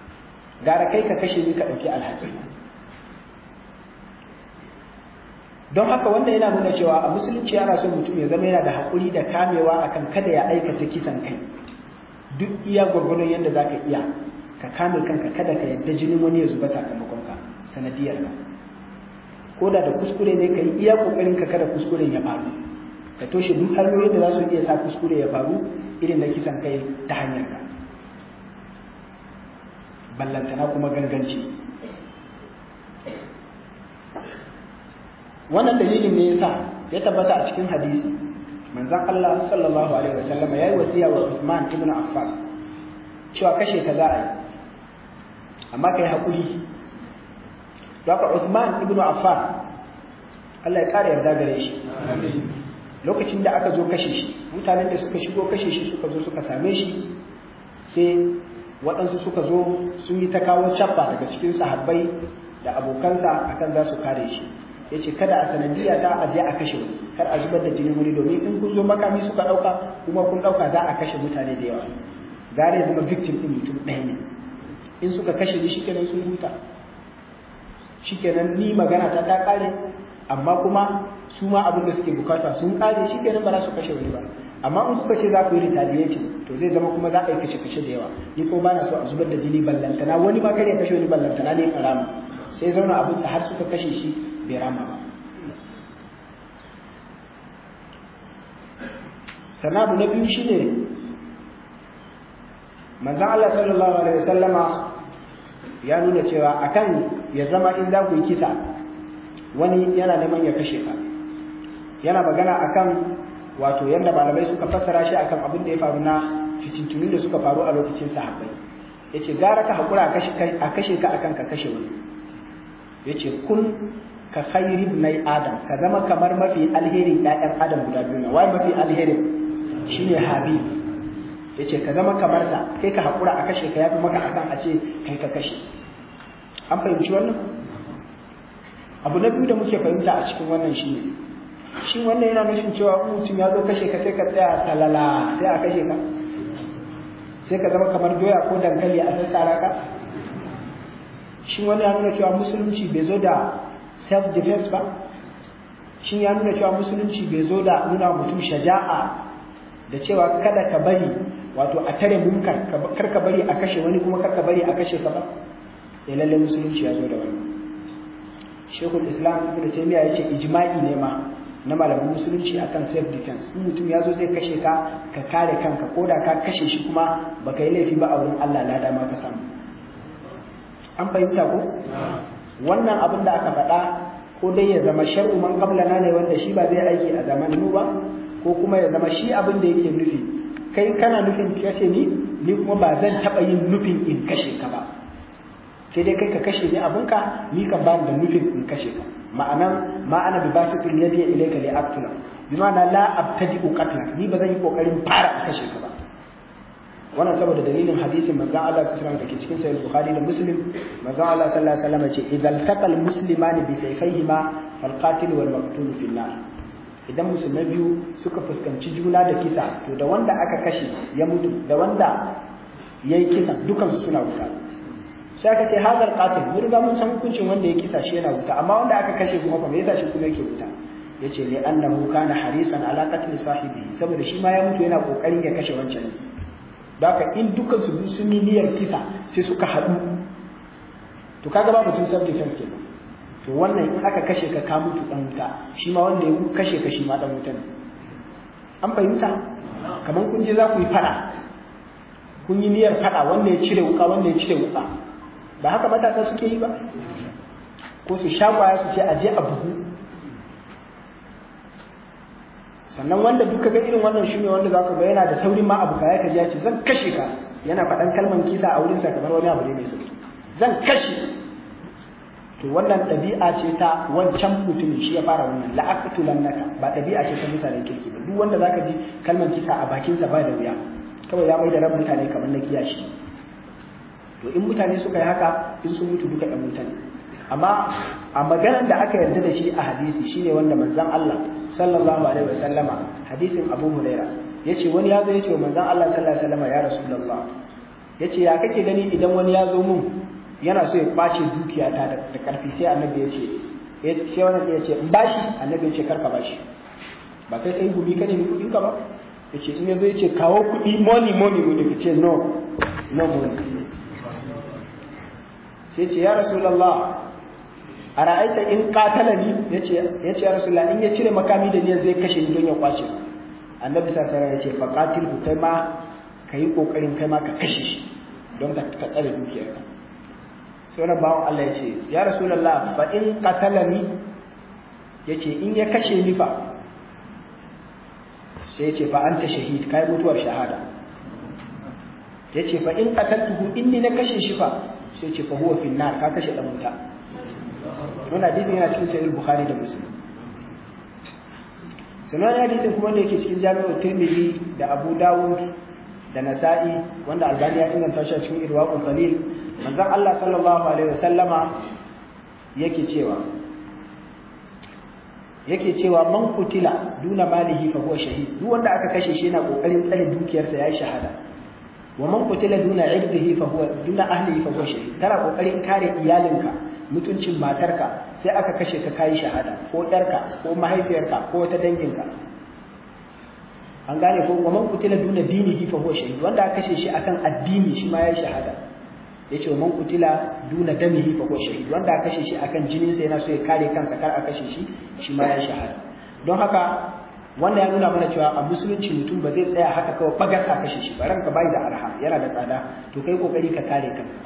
gara kai ka kashe ni ka ɗauki alhaki don haka wanda yana nuna cewa a musulunci ana son mutum ya zama yana da haƙuri da kamewa akan kada ya aikata kisan kai duk iya gwargwadon yadda za ka iya ka kame kanka kada ka yadda jinin wani ya zuba sakamakon ka sanadiyar ka ko da da kuskure ne ka yi iya kokarin ka kada kuskuren ya faru ka toshe duk hanyoyin da za su iya sa kuskure ya faru irin na kisan kai ta hanyar ka ballantana kuma ganganci wannan dalilin ne yasa ya tabbata a cikin hadisi manzon Allah sallallahu alaihi wasallam ya yi wasiya wa Usman ibn Affan cewa kashe ka za a yi amma kai hakuri Daka Usman ibn Affan Allah ya kare yarda gare shi lokacin da aka zo kashe shi mutanen da suka shigo kashe shi suka zo suka same shi sai waɗansu suka zo sun yi ta kawo cabba daga cikin sahabbai da abokansa akan za su kare shi ya ce kada a sanadiyya ta a je a kashe wani kar a zubar da jinin wani domin in kun zo makami suka ɗauka kuma kun ɗauka za a kashe mutane da yawa gare zama victim ɗin mutum ɗaya ne in suka kashe ni shikenan sun huta shikenan ni magana ta ta ƙare amma kuma su ma abin da suke bukata sun ƙare shikenan ba za su kashe wani ba amma in kuka ce za ku yi retaliation to zai zama kuma za a yi kashe kashe da yawa ni ko ba na so a zubar da jini ballantana wani ma kar ya kashe wani ballantana ne karama sai zauna abinsa har suka kashe shi bai rama ba sannan abu na biyu shine manzon Allah sallallahu alaihi wasallama ya nuna cewa akan ya zama in za ku yi kisa wani yana neman ya kashe ka yana magana akan wato yadda malamai suka fassara shi akan abin da ya faru na fitintunin da suka faru a lokacin sahabbai yace gara ka hakura a kashe ka akan ka kashe wani yace kun ka khairi ibnai adam ka zama kamar mafi alherin ƴaƴan adam guda biyu na wai mafi alherin shine habib yace ka zama kamar sa kai ka hakura a kashe ka yafi maka akan a ce kai ka kashe an fahimci wannan abu na biyu da muke fahimta a cikin wannan shine shin wannan yana nufin cewa in mutum ya zo kashe ka sai ka tsaya salala sai a kashe ka sai ka zama kamar doya ko dankali a sassara ka shin wannan ya nuna cewa musulunci bai zo da self defense ba shin ya nuna cewa musulunci bai zo da nuna mutum shaja'a da cewa kada ka bari wato a tare munkar kar ka bari a kashe wani kuma kar ka bari a kashe ka ba ya lalle musulunci ya zo da wannan shekul islam ibn taymiya yace ijma'i ne ma na malamin musulunci akan self defense in mutum ya zo zai kashe ka ka kare kanka ko da ka kashe shi kuma baka yi laifi ba a wurin Allah lada ma ka samu an fahimta ko wannan abin da aka faɗa ko dai ya zama shar'u man qablana ne wanda shi ba zai aiki a zamanin mu ba ko kuma ya zama shi abin da yake nufi kai kana nufin kashe ni ni kuma ba zan taɓa yin nufin in kashe ka ba sai dai kai ka kashe ni abinka ni kan ba da nufin in kashe ka ma'anan ma ana bi basitul yadi ilayka li aqtula bi ma'ana la abtadi'u qatlak ni ba zan yi kokarin fara kashe ka ba wannan saboda dalilin hadisin manzon Allah sallallahu alaihi da ke cikin sahih bukhari da muslim manzon Allah sallallahu alaihi wasallam ce idan taqal muslimani bi sayfayhima fal qatil wal maqtul fi nar idan musulmai biyu suka fuskanci juna da kisa to da wanda aka kashe ya mutu da wanda yayi kisa dukan su suna wuta sai aka ce hazar qatil mun riga mun san hukuncin wanda ya kisa shi yana wuta amma wanda aka kashe kuma fa me yasa shi kuma yake wuta yace li annahu kana harisan ala qatl sahibi saboda shi ma ya mutu yana kokarin ya kashe wancan Daka in dukan su sun yi niyyar kisa sai suka haɗu to kaga ba mutum self defense kenan to wannan in aka kashe ka ka mutu dan wuta shi ma wanda ya kashe ka shi ma dan wuta ne an fahimta kamar kun je za ku yi fada kun yi niyyar fada wanda ya cire wuka wanda ya cire wuka ba haka matasa suke yi ba ko su sha kwaya su ce a je a bugu sannan wanda duka ga irin wannan shine wanda zaka ga yana da saurin ma abu kaya kaji ya ce zan kashe ka yana faɗan kalman kisa a wurin sa kamar wani abu ne mai sauki zan kashe to wannan ɗabi'a ce ta wancan mutumin shi ya fara wannan la'aqtulannaka ba ɗabi'a ce ta mutanen kirki ba duk wanda zaka ji kalman kisa a bakin sa ba da wuya kawai ya mai da ran mutane kamar na kiyashi to in mutane suka yi haka in sun mutu duka ɗan mutane amma a maganar da aka yarda da shi a hadisi shine wanda manzon Allah sallallahu alaihi wasallama hadisin Abu Huraira yace wani ya zo yace wa manzon Allah sallallahu alaihi wasallama ya Rasulullah yace ya kake gani idan wani ya zo mun yana so ya kwace dukiyata da karfi sai annabi yace ya ce wannan ya ce in bashi annabi ya ce karka bashi ba kai kai gumi ka nemi kuɗin ka ba ya ce in yazo ya ce kawo kuɗi money money money ka ce no no money sai ce ya rasulullah a ra'aita in qatalani ya ce ya ce ya rasulullah in ya cire makami da niyyar zai kashe ni don ya kwace annabi sallallahu alaihi wasallam ya ce fa qatilhu kai ma kai kokarin kai ma ka kashe shi don ka tsare dukiyarka sai wani bawan Allah ya ce ya rasulallah fa in qatalani ya ce in ya kashe ni fa sai ya ce fa anta shahid kai mutuwar shahada ya ce fa in qataltuhu inni na kashe shi fa sai ya ce fa huwa fi nar ka kashe dan wuta wannan hadisin yana cikin sahih bukhari da muslim sanan hadisin kuma da yake cikin jami'ul tirmidhi da abu dawud da nasa'i wanda albani ya inganta shi a cikin irwaqul qalil manzon Allah sallallahu alaihi wasallama yake cewa yake cewa man kutila duna malihi fa huwa shahid duk wanda aka kashe shi yana kokarin tsare dukiyarsa yayi shahada wa man kutila duna irdihi fa huwa duna ahlihi fa huwa shahid kana kokarin kare iyalinka mutuncin matarka sai aka kashe ka kai shahada ko yarka ko mahaifiyarka ko wata danginka an gane ko wa man kutila duna dinihi fa huwa shahid wanda aka kashe shi akan addini shi ma yayi shahada yace wa man kutila duna damihi fa huwa shahid wanda aka kashe shi akan jinin sa yana so ya kare kansa kar a kashe shi shi ma yayi shahada don haka wanda ya nuna mana cewa a musulunci mutum ba zai tsaya haka kawai bagar a kashe shi ba ranka bai da arha yana da tsada to kai kokari ka kare kanka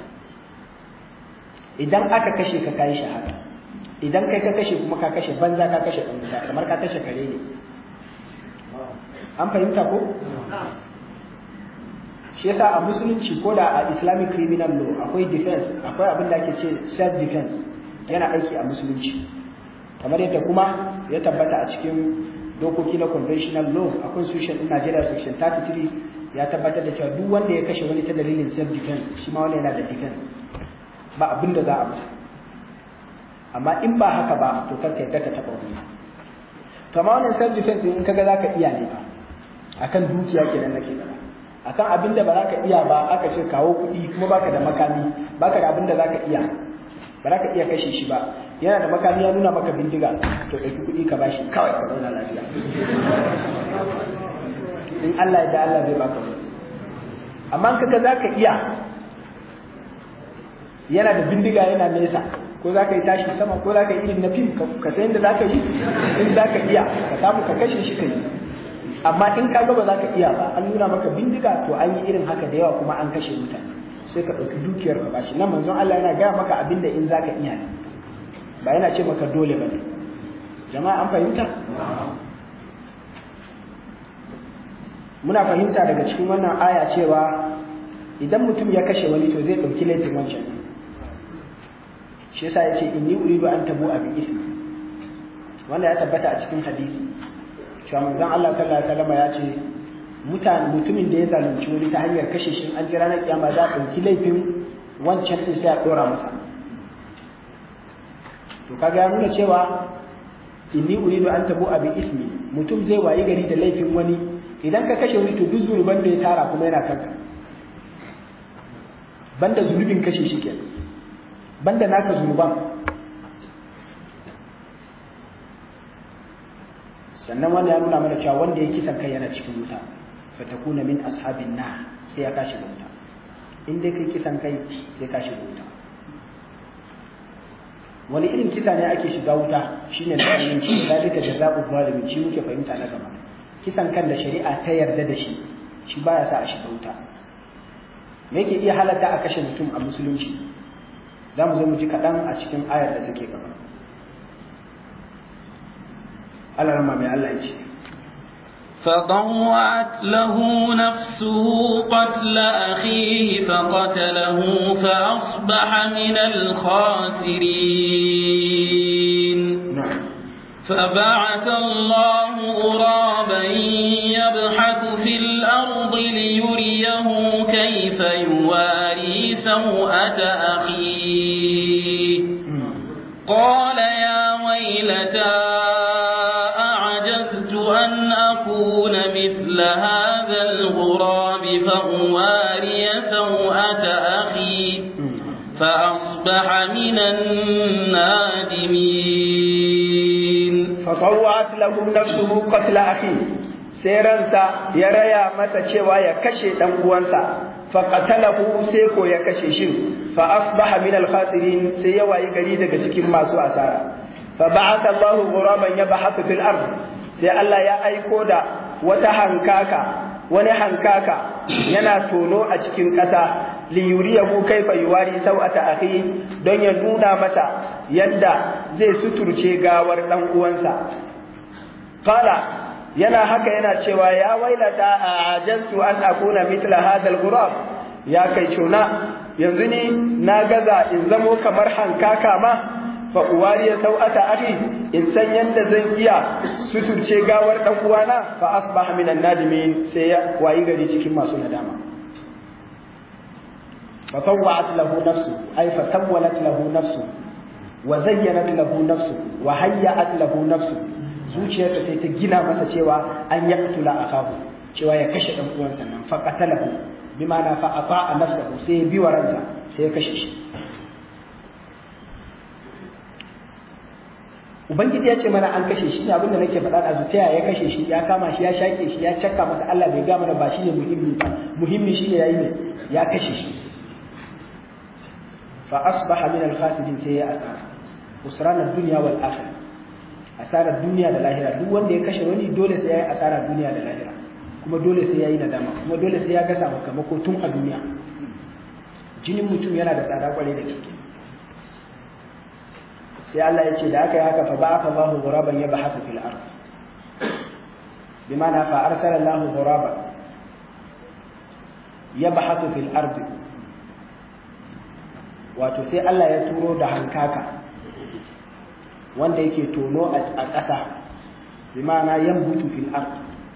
idan aka kashe ka kai shahada idan kai ka kashe kuma ka kashe banza ka kashe ɗan kamar ka kashe kare ne an fahimta ko shi yasa a musulunci ko da a islamic criminal law akwai defense akwai abin da ake ce self defense yana aiki a musulunci kamar yadda kuma ya tabbata a cikin dokoki na conventional law a constitution din Najeriya section 33 ya tabbatar da cewa duk wanda ya kashe wani ta dalilin self defense shi ma wani yana da defense ba abin da za a masa amma in ba haka ba to karka yadda ka taba wani to amma wannan self defense in kaga zaka iya ne ba akan dukiya kenan nake faɗa akan abin da ba za ka iya ba aka ce kawo kuɗi kuma baka da makami baka da abin da za ka iya ba za ka iya kashe shi ba yana da makami ya nuna maka bindiga to ɗauki kuɗi ka bashi kawai ka zauna lafiya in Allah ya da Allah zai baka wani amma kaga za ka iya yana da bindiga yana nesa ko za ka yi tashi sama ko za ka yi irin na fim ka san yadda za ka yi in za ka iya ka samu ka kashe shi ka yi amma in ka ga ba za ka iya ba an nuna maka bindiga to an yi irin haka da yawa kuma an kashe mutane sai ka ɗauki dukiyar ka bashi nan manzon Allah yana gaya maka abin da in za ka iya ne ba yana ce maka dole ba ne jama'a an fahimta muna fahimta daga cikin wannan aya cewa idan mutum ya kashe wani to zai ɗauki laifin wancan shi yasa ya ce inni uridu an tabu a bi ismi wanda ya tabbata a cikin hadisi cewa manzon Allah sallallahu alaihi wasallam ya ce mutane mutumin da ya zalunci wani ta hanyar kashe shi an jira na kiyama za a ɗauki laifin wancan din sai a ɗora masa to kaga ya nuna cewa inni uridu an tabu abi ismi mutum zai wayi gari da laifin wani idan ka kashe wani to duk zunuban da ya tara kuma yana kanka banda zunubin kashe shi kenan banda naka zunuban sannan wanda ya nuna mana cewa wanda ya kisan kai yana cikin wuta fatakuna min ashabin na sai ya kashi wuta in dai kai kisan kai sai ka shiga wuta wani irin kisa ne ake shiga wuta shine da zalunci zalika jazaa'u zalimin shi muke fahimta na gaba kisan kan da shari'a ta yarda da shi shi baya sa a shiga wuta me yake iya halatta a kashe mutum a musulunci za mu zo mu ji kaɗan a cikin ayar da take gaba Allah rama mai Allah ya ce فطوعت له نفسه قتل أخيه فقتله فأصبح من الخاسرين na'am فبعث الله غرابا يبحث في الأرض ليريه كيف يواري سوءة أخيه قال يا ويلتى أعجزت أن أكون مثل هذا الغراب فأواري سوءة أخي فأصبح من النادمين fatawwa'at lahu nafsuhu qatla akhi sai ransa ya raya masa cewa ya kashe dan uwansa fa qatalahu sai ko ya kashe shi fa asbaha min al-khasirin sai ya wayi gari daga cikin masu asara fa ba'atha Allahu ghuraban yabhathu fil ard sai Allah ya aiko da wata hankaka wani hankaka yana tono a cikin ƙasa li yuriyahu kaifa yuwari sau'ata akhi don ya nuna masa yadda zai suturce gawar dan uwansa qala yana haka yana cewa ya wailata ajastu an akuna mithla hadha al-ghurab ya kai cuna yanzu ni na gaza in zamo kamar hankaka ma fa uwariya sau'ata akhi in san yanda zan iya suturce gawar dan uwana fa asbaha minan nadimin sai ya wayi gari cikin masu nadama fa tawwa'at lahu nafsu ay fa sawwalat lahu nafsu wa zayyanat lahu nafsu wa hayya'at lahu nafsu zuciyarsa sai ta gina masa cewa an yaqtula akahu cewa ya kashe dan uwansa nan fa qatalahu bimana fa ata'a nafsahu sai ya bi waranta sai ya kashe shi ubangiji ya ce mana an kashe shi ne abinda nake faɗa da zuciya ya kashe shi ya kama shi ya shaƙe shi ya cakka masa Allah bai ga mana ba shine muhimmi ba muhimmi shine yayi ne ya kashe shi fa asbaha min al-khasirin sai ya asara usran ad-dunya wal akhirah asarar duniya da lahira duk wanda ya kashe wani dole sai yayi asarar duniya da lahira kuma dole sai yayi nadama kuma dole sai ya ga sakamako tun a duniya jinin mutum yana da tsada kwarai da gaske sai Allah ya ce da aka yi haka fa ba'atha Allahu ghuraban yabhathu fil ard bimana fa arsala Allahu ghuraban yabhathu fil ard wato sai Allah ya turo da hankaka wanda yake tono a ƙasa bimana yambutu fil ard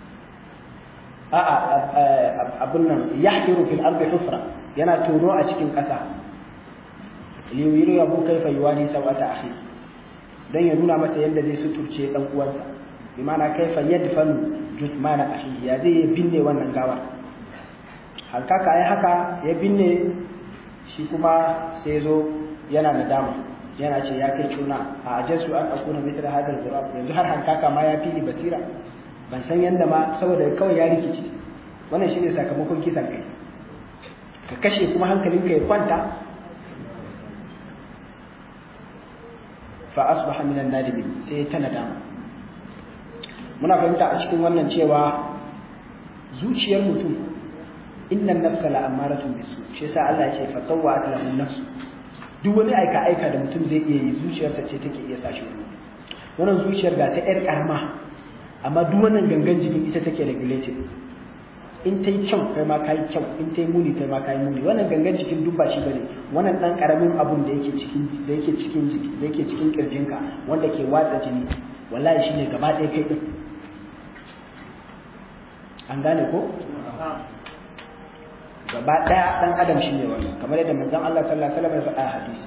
a'a abun nan yahdiru fil ard hufra yana tono a cikin ƙasa liyiru yabu kaifa yuwani sawata akhi dan ya nuna masa yadda zai suturce dan uwansa bi ma'ana kaifa yadfanu jusmana akhi ya zai ya binne wannan gawar halkaka ai haka ya binne shi kuma sai zo yana nadama yana ce ya kai cuna a ajasu an akuna mithla hadal ghurab yanzu har hankaka ma ya fili basira ban san yanda ma saboda kawai ya rikici wannan shine sakamakon kisan kai ka kashe kuma hankalinka ya kwanta fa asbaha minan nadimin sai ta nadama muna fahimta a cikin wannan cewa zuciyar mutum innan nafsa la amaratun bisu shi yasa Allah ya ce fa tawwa'at lahu nafsu duk wani aika aika da mutum zai iya yi zuciyarsa ce take iya sashi wannan zuciyar ga ta yar karama amma duk wannan gangan jini ita take regulated in ta yi kyau kai ma ka yi kyau in ta yi muni kai ma ka yi muni wannan gangan jikin duk ba shi bane wannan dan karamin abun da yake cikin da yake cikin jiki da yake cikin kirjinka wanda ke watsa jini wallahi shine gaba ɗaya kai din an gane ko gaba ɗaya dan adam shine wannan kamar yadda manzon Allah sallallahu alaihi wasallam ya faɗa a hadisi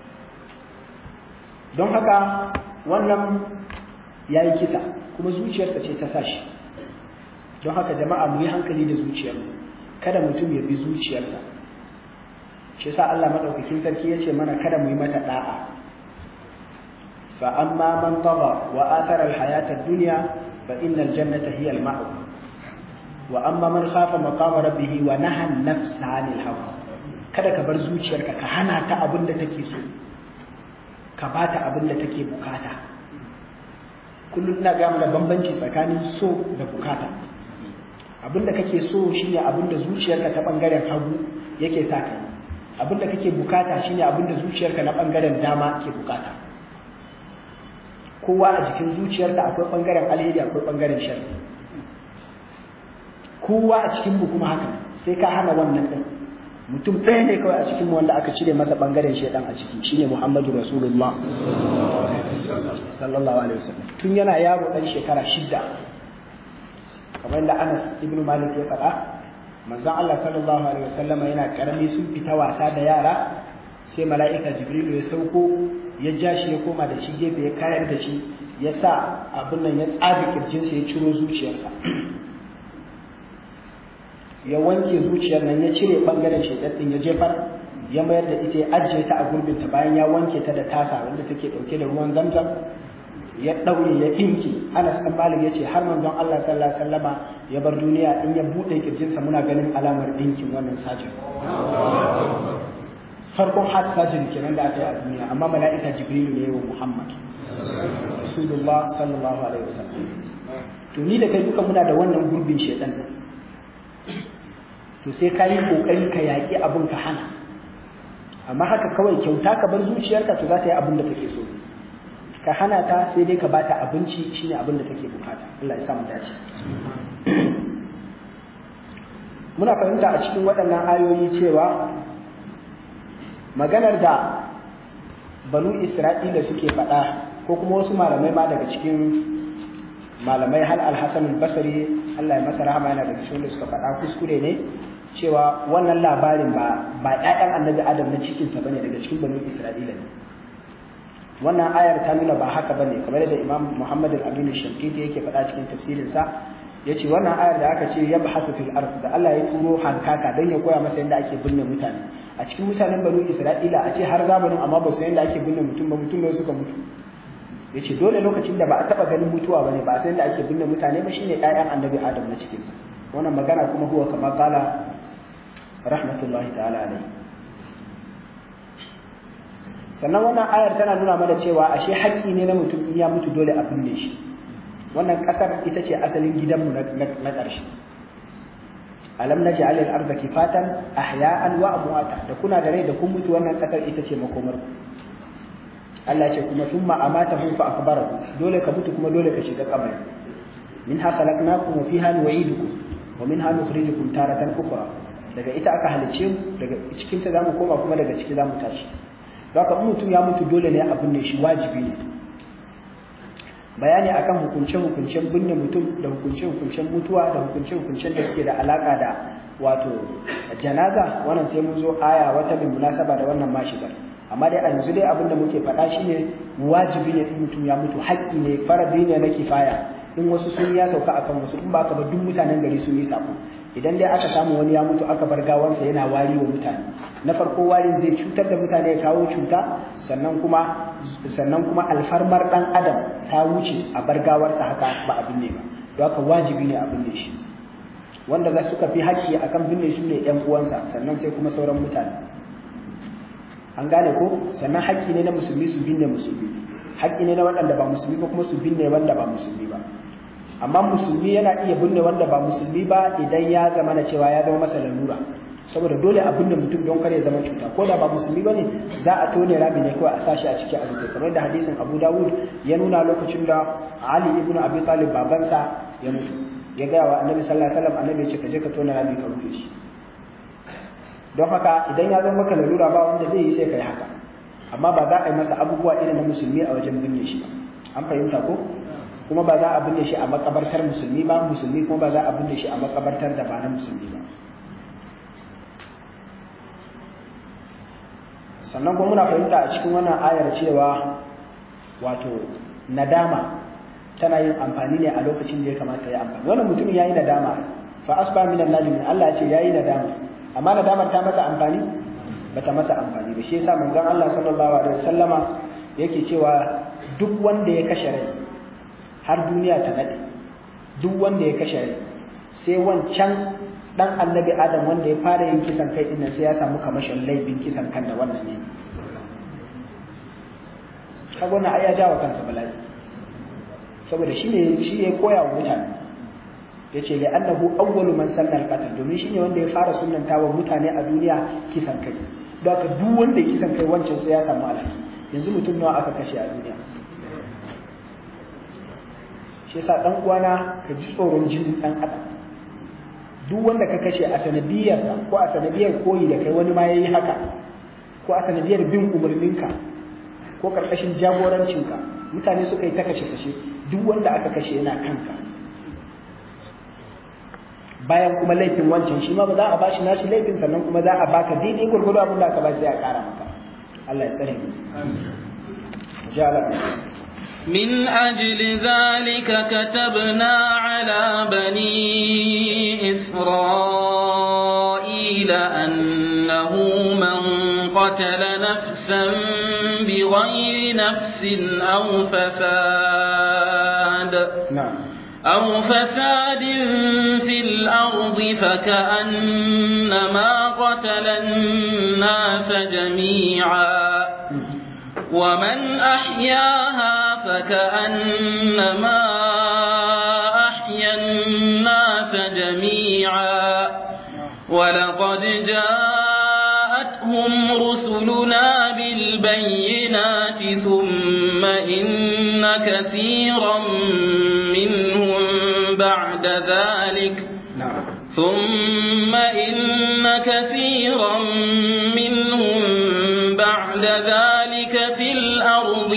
don haka wannan yayi kisa kuma zuciyarsa ce ta sa shi don haka jama'a mu yi hankali da zuciyar kada mutum ya bi zuciyarsa shi yasa Allah madaukakin sarki yace mana kada mu yi mata da'a fa amma man tagha wa athara al-hayata ad-dunya fa innal jannata hiya al-ma'wa wa amma man khafa maqama rabbih wa naha an-nafsa 'anil hawa kada ka bar zuciyarka ka hana ta abin da take so ka bata abin da take bukata kullum ina ga da bambanci tsakanin so da bukata abinda kake so shine abinda zuciyarka ta bangaren hagu yake sa ka abinda kake bukata shine abinda zuciyarka na bangaren dama ke bukata kowa a jikin zuciyarsa akwai bangaren alheri akwai bangaren sharri kowa a cikin mu kuma haka sai ka hana wannan din mutum ɗaya ne kawai a cikin mu wanda aka cire masa bangaren shedan a ciki shine Muhammadu Rasulullah sallallahu alaihi wasallam tun yana yaro dan shekara shidda kamar da Anas ibn Malik ya faɗa manzon Allah sallallahu alaihi wasallam yana karami sun fita wasa da yara sai mala'ika Jibrilu ya sauko ya ja shi ya koma da shi gefe ya kayar da shi ya sa abin nan ya tsabi kirjinsa ya ciro zuciyarsa ya wanke zuciyar nan ya cire bangaren shaidan din ya jefar ya mayar da ita ya ajiye ta a gurbinta bayan ya wanke ta da tasa wanda take dauke da ruwan zamzam ya ɗaure ya ɗinki Anas ɗan Malik ya ce har manzon Allah sallallahu alaihi wasallama ya bar duniya in ya buɗe kirjinsa muna ganin alamar ɗinkin wannan sajin farkon heart surgery kenan da aka yi a duniya amma mala'ika Jibrilu ne wa Muhammad Rasulullah sallallahu alaihi wasallam to ni da kai duka muna da wannan gurbin shedan nan to sai ka yi kokari ka yaƙi abin ka hana amma haka kawai kyauta ka bar zuciyarka to za ta yi abin da take so ka hana ta sai dai ka bata abinci shine abin da take bukata Allah ya sa mu dace muna fahimta a cikin waɗannan ayoyi cewa maganar da banu Isra'ila suke faɗa ko kuma wasu malamai ma daga cikin malamai hal al-Hasan al-Basri Allah ya masa rahama yana daga cikin da suka faɗa kuskure ne cewa wannan labarin ba ba ƴaƴan Annabi Adam na cikin sa bane daga cikin banu Isra'ila ne wannan ayar ta nuna ba haka bane kamar da Imam Muhammad al-Amin al-Shankiti yake faɗa cikin tafsirin sa yace wannan ayar da aka ce yabhasu fil ard da Allah ya turo hankaka dan ya koya masa yadda ake binne mutane a cikin mutanen banu Isra'ila a ce har zamanin amma ba su yadda ake binne mutum ba mutum ne suka mutu ya ce dole lokacin da ba a taɓa ganin mutuwa ba ne ba a san da ake binne mutane ba shine ƴaƴan annabi adam na cikinsa wannan magana kuma huwa kamar kala rahmatullahi ta'ala alai sannan wannan ayar tana nuna mana cewa ashe haƙƙi ne na mutum in ya mutu dole a binne shi wannan ƙasar ita ce asalin gidanmu na ƙarshe alam naj'al al-ardha kifatan ahya'an wa amwata da kuna da rai da kun mutu wannan ƙasar ita ce makomar ku Allah ce kuma summa amatahu fa akbarahu dole ka mutu kuma dole ka shiga kabari minha khalaqnakum wa fiha nu'idukum wa minha nukhrijukum taratan ukhra daga ita aka halice mu daga cikin ta zamu koma kuma daga ciki zamu tashi don haka mutum ya mutu dole ne a binne shi wajibi ne bayani akan hukunce hukuncen binne mutum da hukunce hukuncen mutuwa da hukunce hukuncen da suke da alaka da wato janaza wannan sai mun zo aya wata bin munasaba da wannan mashigar amma dai a yanzu dai abin da muke faɗa shine wajibi ne in mutum ya mutu haƙƙi ne faradi ne na kifaya in wasu sun ya sauka akan wasu in ba ka ba duk mutanen gari sun yi sako idan dai aka samu wani ya mutu aka bar gawarsa yana wari wa mutane na farko warin zai cutar da mutane ya kawo cuta sannan kuma sannan kuma alfarmar dan adam ta wuce a bar gawarsa haka ba a binne ba don haka wajibi ne a binne shi wanda za suka fi haƙƙi akan binne shi ne ƴan uwansa sannan sai kuma sauran mutane an gane ko sannan haƙƙi ne na musulmi su binne musulmi haƙƙi ne na waɗanda ba musulmi ba kuma su binne wanda ba musulmi ba amma musulmi yana iya binne wanda ba musulmi ba idan ya zama na cewa ya zama masa lalura saboda dole a binne mutum don kare zama cuta ko da ba musulmi bane za a tone rami ne kawai a sashi a ciki a rufe kamar da hadisin Abu Dawud ya nuna lokacin da Ali ibn Abi Talib babansa ya mutu ya gaya wa Annabi sallallahu alaihi wasallam Annabi ya ce ka je ka tone rami ka rufe shi don haka idan ya zama maka lalura ba wanda zai yi sai kai haka amma ba za a yi masa abubuwa irin na musulmi a wajen binne shi ba an fahimta ko kuma ba za a binne shi a makabartar musulmi ba musulmi kuma ba za a binne shi a makabartar da ba na musulmi ba sannan kuma muna fahimta a cikin wannan ayar cewa wato nadama tana yin amfani ne a lokacin da ya kamata ya amfani wannan mutumin yayi nadama fa asba minan nadimin Allah ya ce yayi nadama amma nadamar ta masa amfani bata masa amfani ba shi yasa manzon Allah sallallahu alaihi wasallama yake cewa duk wanda ya kashe rai har duniya ta nade duk wanda ya kashe rai sai wancan dan annabi adam wanda ya fara yin kisan kai dinnan sai ya samu kamashin laifin kisan kan da wannan ne kaga wannan ai ya jawo kansa bala'i saboda shi ne shi ya koya wa mutane ya ce li annahu awwalu man sanna al-qatl domin shine wanda ya fara sunnanta wa mutane a duniya kisan kai don haka duk wanda ya kisan kai wancan sai ya samu alhaki yanzu mutum nawa aka kashe a duniya shi yasa dan uwana ka ji tsoron jinin dan adam duk wanda ka kashe a sanadiyarsa ko a sanadiyar koyi da kai wani ma yayi haka ko a sanadiyar bin umarninka ko karkashin jagorancinka mutane suka yi ta kashe kashe duk wanda aka kashe yana kanka bayan kuma laifin wancan shi ma ba za a bashi nashi laifin sannan kuma za a baka daidai gurgudu abin da aka bashi sai a kara maka Allah ya tsare mu من أجل ذلك كتبنا على بني إسرائيل أنه من قتل نفسا بغير نفس أو فساد نعم أو فساد في الأرض فكأنما قتل الناس جميعا ومن أحياها فكأنما أحيا الناس جميعا ولقد جاءتهم رسلنا بالبينات ثم إن كثيرا منهم بعد ذلك نعم ثم إن كثيرا منهم بعد ذلك في الأرض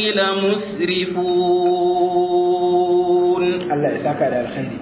لمسرفون Allah ya saka da alkhairi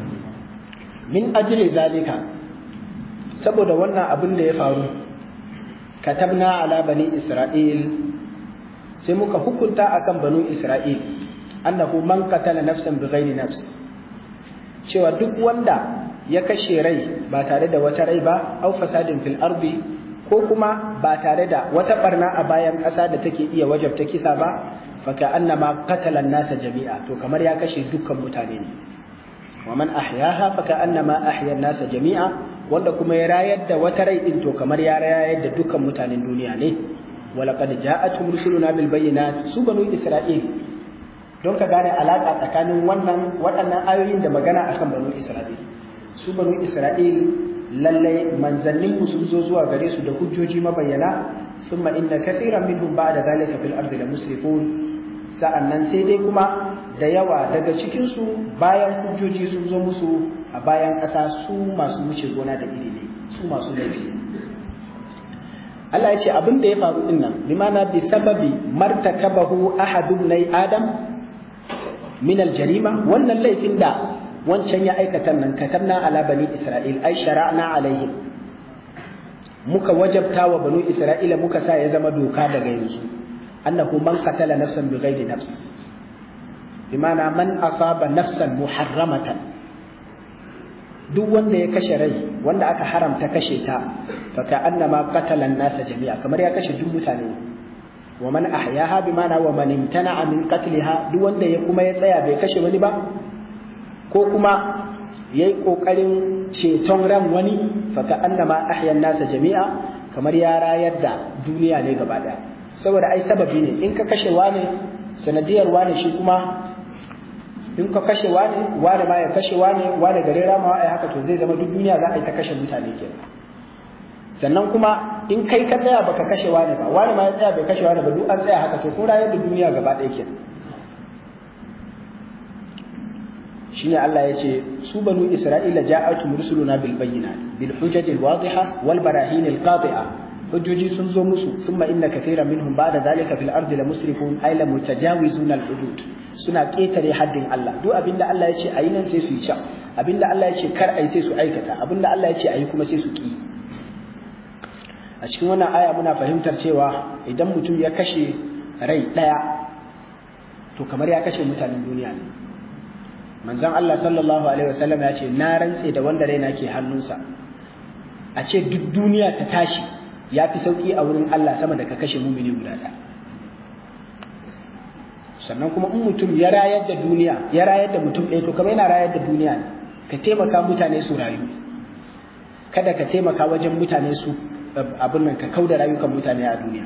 min ajli zalika saboda wannan abin da ya faru katabna ala bani isra'il sai muka hukunta akan banu isra'il annahu man qatala nafsan bighairi nafs cewa duk wanda ya kashe rai ba tare da wata rai ba au fasadin fil ardi ko kuma ba tare da wata barna a bayan ƙasa da take iya wajabta kisa ba faka annama qatala nasa jami'a to kamar ya kashe dukkan mutane ne wa man ahyaha faka annama ahya nasa jami'a wanda kuma ya rayar da wata rai din to kamar ya rayar da dukkan mutanen duniya ne walaqad ja'atuhum rusuluna bil bayyinat su banu isra'il don ka gane alaka tsakanin wannan waɗannan ayoyin da magana akan banu isra'il su banu isra'il lallai manzannin sun zo zuwa gare su da hujjoji mabayyana thumma inna kathiran minhum ba'da zalika fil ardi la musrifun sa'annan sai dai kuma da yawa daga cikin su bayan hujjoji sun zo musu a bayan ƙasa su masu wuce gona da iri ne su masu laifi Allah ya ce abin da ya faru din nan limana bi sababi martakabahu ahadun nay adam min al-jarima wannan laifin da wancan ya aikata nan katabna ala bani isra'il ai shara'na alaihim muka wajabta wa banu isra'ila muka sa ya zama doka daga yanzu annahu man qatala nafsan bighairi nafs bimana man asaba nafsan muharramatan duk wanda ya kashe rai wanda aka haramta kashe ta fa ka annama qatala an-nasa jami'a kamar ya kashe duk mutane wa man ahyaha bimana wa man imtana'a min qatliha duk wanda ya kuma ya tsaya bai kashe wani ba ko kuma ya yi ƙoƙarin ceton ran wani faka annama ahyan nasa jami'a kamar ya rayar da duniya ne gaba ɗaya saboda ai sababi ne in ka kashe wane sanadiyar wane shi kuma in ka kashe wane wane ma ya kashe wane wane gare ramawa ai haka to zai zama duk duniya za a yi ta kashe mutane kenan sannan kuma in kai ka tsaya baka kashe wane ba wane ma ya tsaya bai kashe wane ba duk an tsaya haka to kun rayar da duniya gaba ɗaya kenan shine Allah ya ce su banu Isra'ila ja'atum rusuluna bil bayyinat bil hujajil wadiha wal barahin al qati'a hujjoji sun zo musu thumma inna kathiran minhum ba'da zalika fil ardi la musrifun ay la mutajawizuna al hudud suna ketare haddin Allah duk abinda Allah ya ce ayi nan sai su yi can abinda Allah ya ce kar ayi sai su aikata abinda Allah ya ce ayi kuma sai su ki a cikin wannan aya muna fahimtar cewa idan mutum ya kashe rai daya to kamar ya kashe mutanen duniya ne manzon Allah sallallahu alaihi wasallam ya ce na rantse da wanda raina ke hannunsa a ce duk duniya ta tashi ya fi sauki a wurin Allah sama da ka kashe mumini guda ɗaya sannan kuma in mutum ya rayar da duniya ya rayar da mutum ɗaya to kamar yana rayar da duniya ne ka taimaka mutane su rayu kada ka taimaka wajen mutane su abin nan ka kauda rayukan mutane a duniya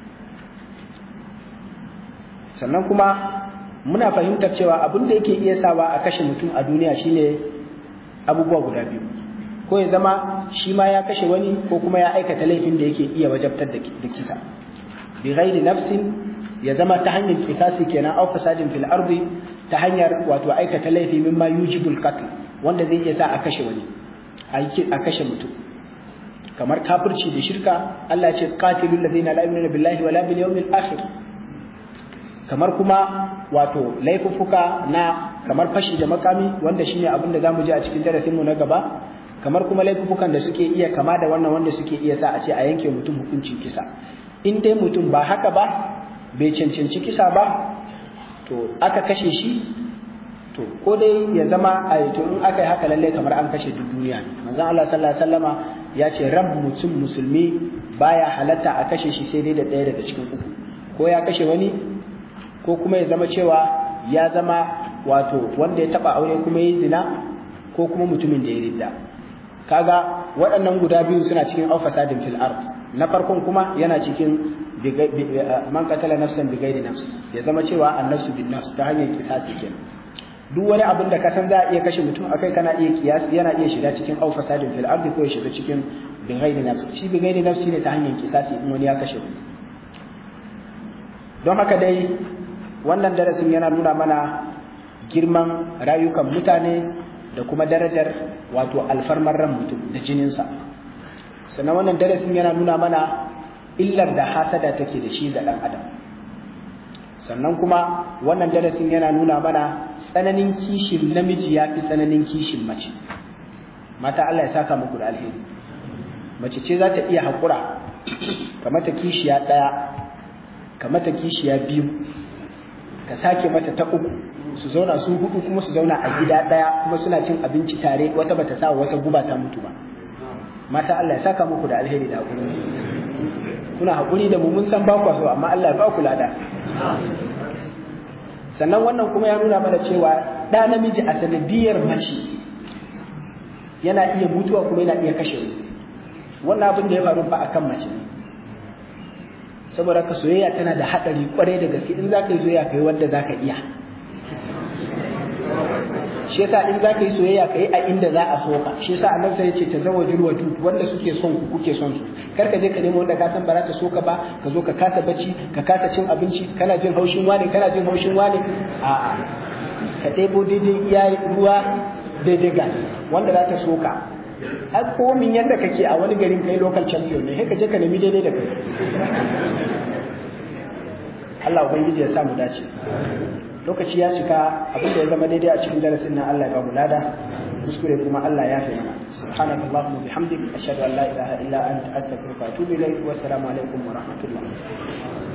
sannan kuma muna fahimtar cewa abin da yake iya sawa a kashe mutum a duniya shine abubuwa guda biyu ko ya zama shi ma ya kashe wani ko kuma ya aikata laifin da yake iya wajabtar da kisa bi ghairi nafsin ya zama ta hanyar kisasi kenan aw fasadin fil ardi ta hanyar wato aikata laifi mimma yujibul qatl wanda zai iya sa a kashe wani a kashe mutum kamar kafirci da shirka Allah ya ce qatilul ladina la yu'minuna billahi wala bil yawmil akhir kamar kuma wato laifuffuka na kamar fashi da makami wanda shine abin da zamu ji a cikin darasin mu na gaba kamar kuma laifuffukan da suke iya kama da wannan wanda suke iya sa a ce a yanke mutum hukuncin kisa in dai mutum ba haka ba bai cancanci kisa ba to aka kashe shi to ko dai ya zama a to in aka yi haka lalle kamar an kashe duk duniya ne manzon Allah sallallahu alaihi wasallama ya ce ran mutum musulmi baya halatta a kashe shi sai dai da ɗaya daga cikin uku ko ya kashe wani ko kuma ya zama cewa ya zama wato wanda ya taba aure kuma ya zina ko kuma mutumin da ya ridda kaga waɗannan guda biyu suna cikin aufasadin fil ard na farkon kuma yana cikin man qatala nafsan bi ghairi nafs ya zama cewa annafsu bin nafs ta hanyar kisasi kenan duk wani abin da ka san za a iya kashe mutum akai kana iya kiyasi yana iya shiga cikin aufasadin fil ard ko ya shiga cikin bi ghairi nafs shi bi ghairi nafs ne ta hanyar kisasi in wani ya kashe wani don haka dai wannan darasin yana nuna mana girman rayukan mutane da kuma darajar wato alfarmar ran mutum da jininsa sannan wannan darasin yana nuna mana illar da hasada take da shi ga ɗan adam sannan kuma wannan darasin yana nuna mana tsananin kishin namiji ya fi tsananin kishin mace mata Allah ya saka muku da alheri mace ce za ta iya haƙura kamata kishiya ɗaya kamata kishiya biyu ka sake mata ta uku su zauna su hudu kuma su zauna a gida daya kuma suna cin abinci tare wata bata sa wata guba ta mutu ba mata Allah ya saka muku da alheri da hakuri kuna hakuri da mu mun san ba ku so amma Allah ya ba ku lada sannan wannan kuma ya nuna mana cewa da namiji a sanadiyar mace yana iya mutuwa kuma yana iya kashe wannan abin da ya faru ba akan mace ne saboda ka soyayya tana da haɗari kwarai da gaske in za ka yi soyayya ka yi wanda za ka iya shi yasa in za ka yi soyayya ka yi a inda za a so ka shi yasa annabi sai ya ce ta zawa jirwa wanda suke son ku kuke son su kar ka je ka nemo wanda ka san ba za ta so ka ba ka zo ka kasa bacci ka kasa cin abinci kana jin haushin wane kana jin haushin wane a'a ka ɗebo daidai iya ruwa daidai ga wanda za ta so ka a komin yadda kake a wani garin kai local champion ne ka je ka nemi daidai da kai Allah ubangiji ya samu dace lokaci ya cika abin da ya zama daidai a cikin darasin nan Allah ya ba mu lada kuskure kuma Allah ya fi mana subhanaka allahumma bihamdik ashhadu an la ilaha illa anta astaghfiruka wa atubu ilayk wa assalamu alaikum wa rahmatullah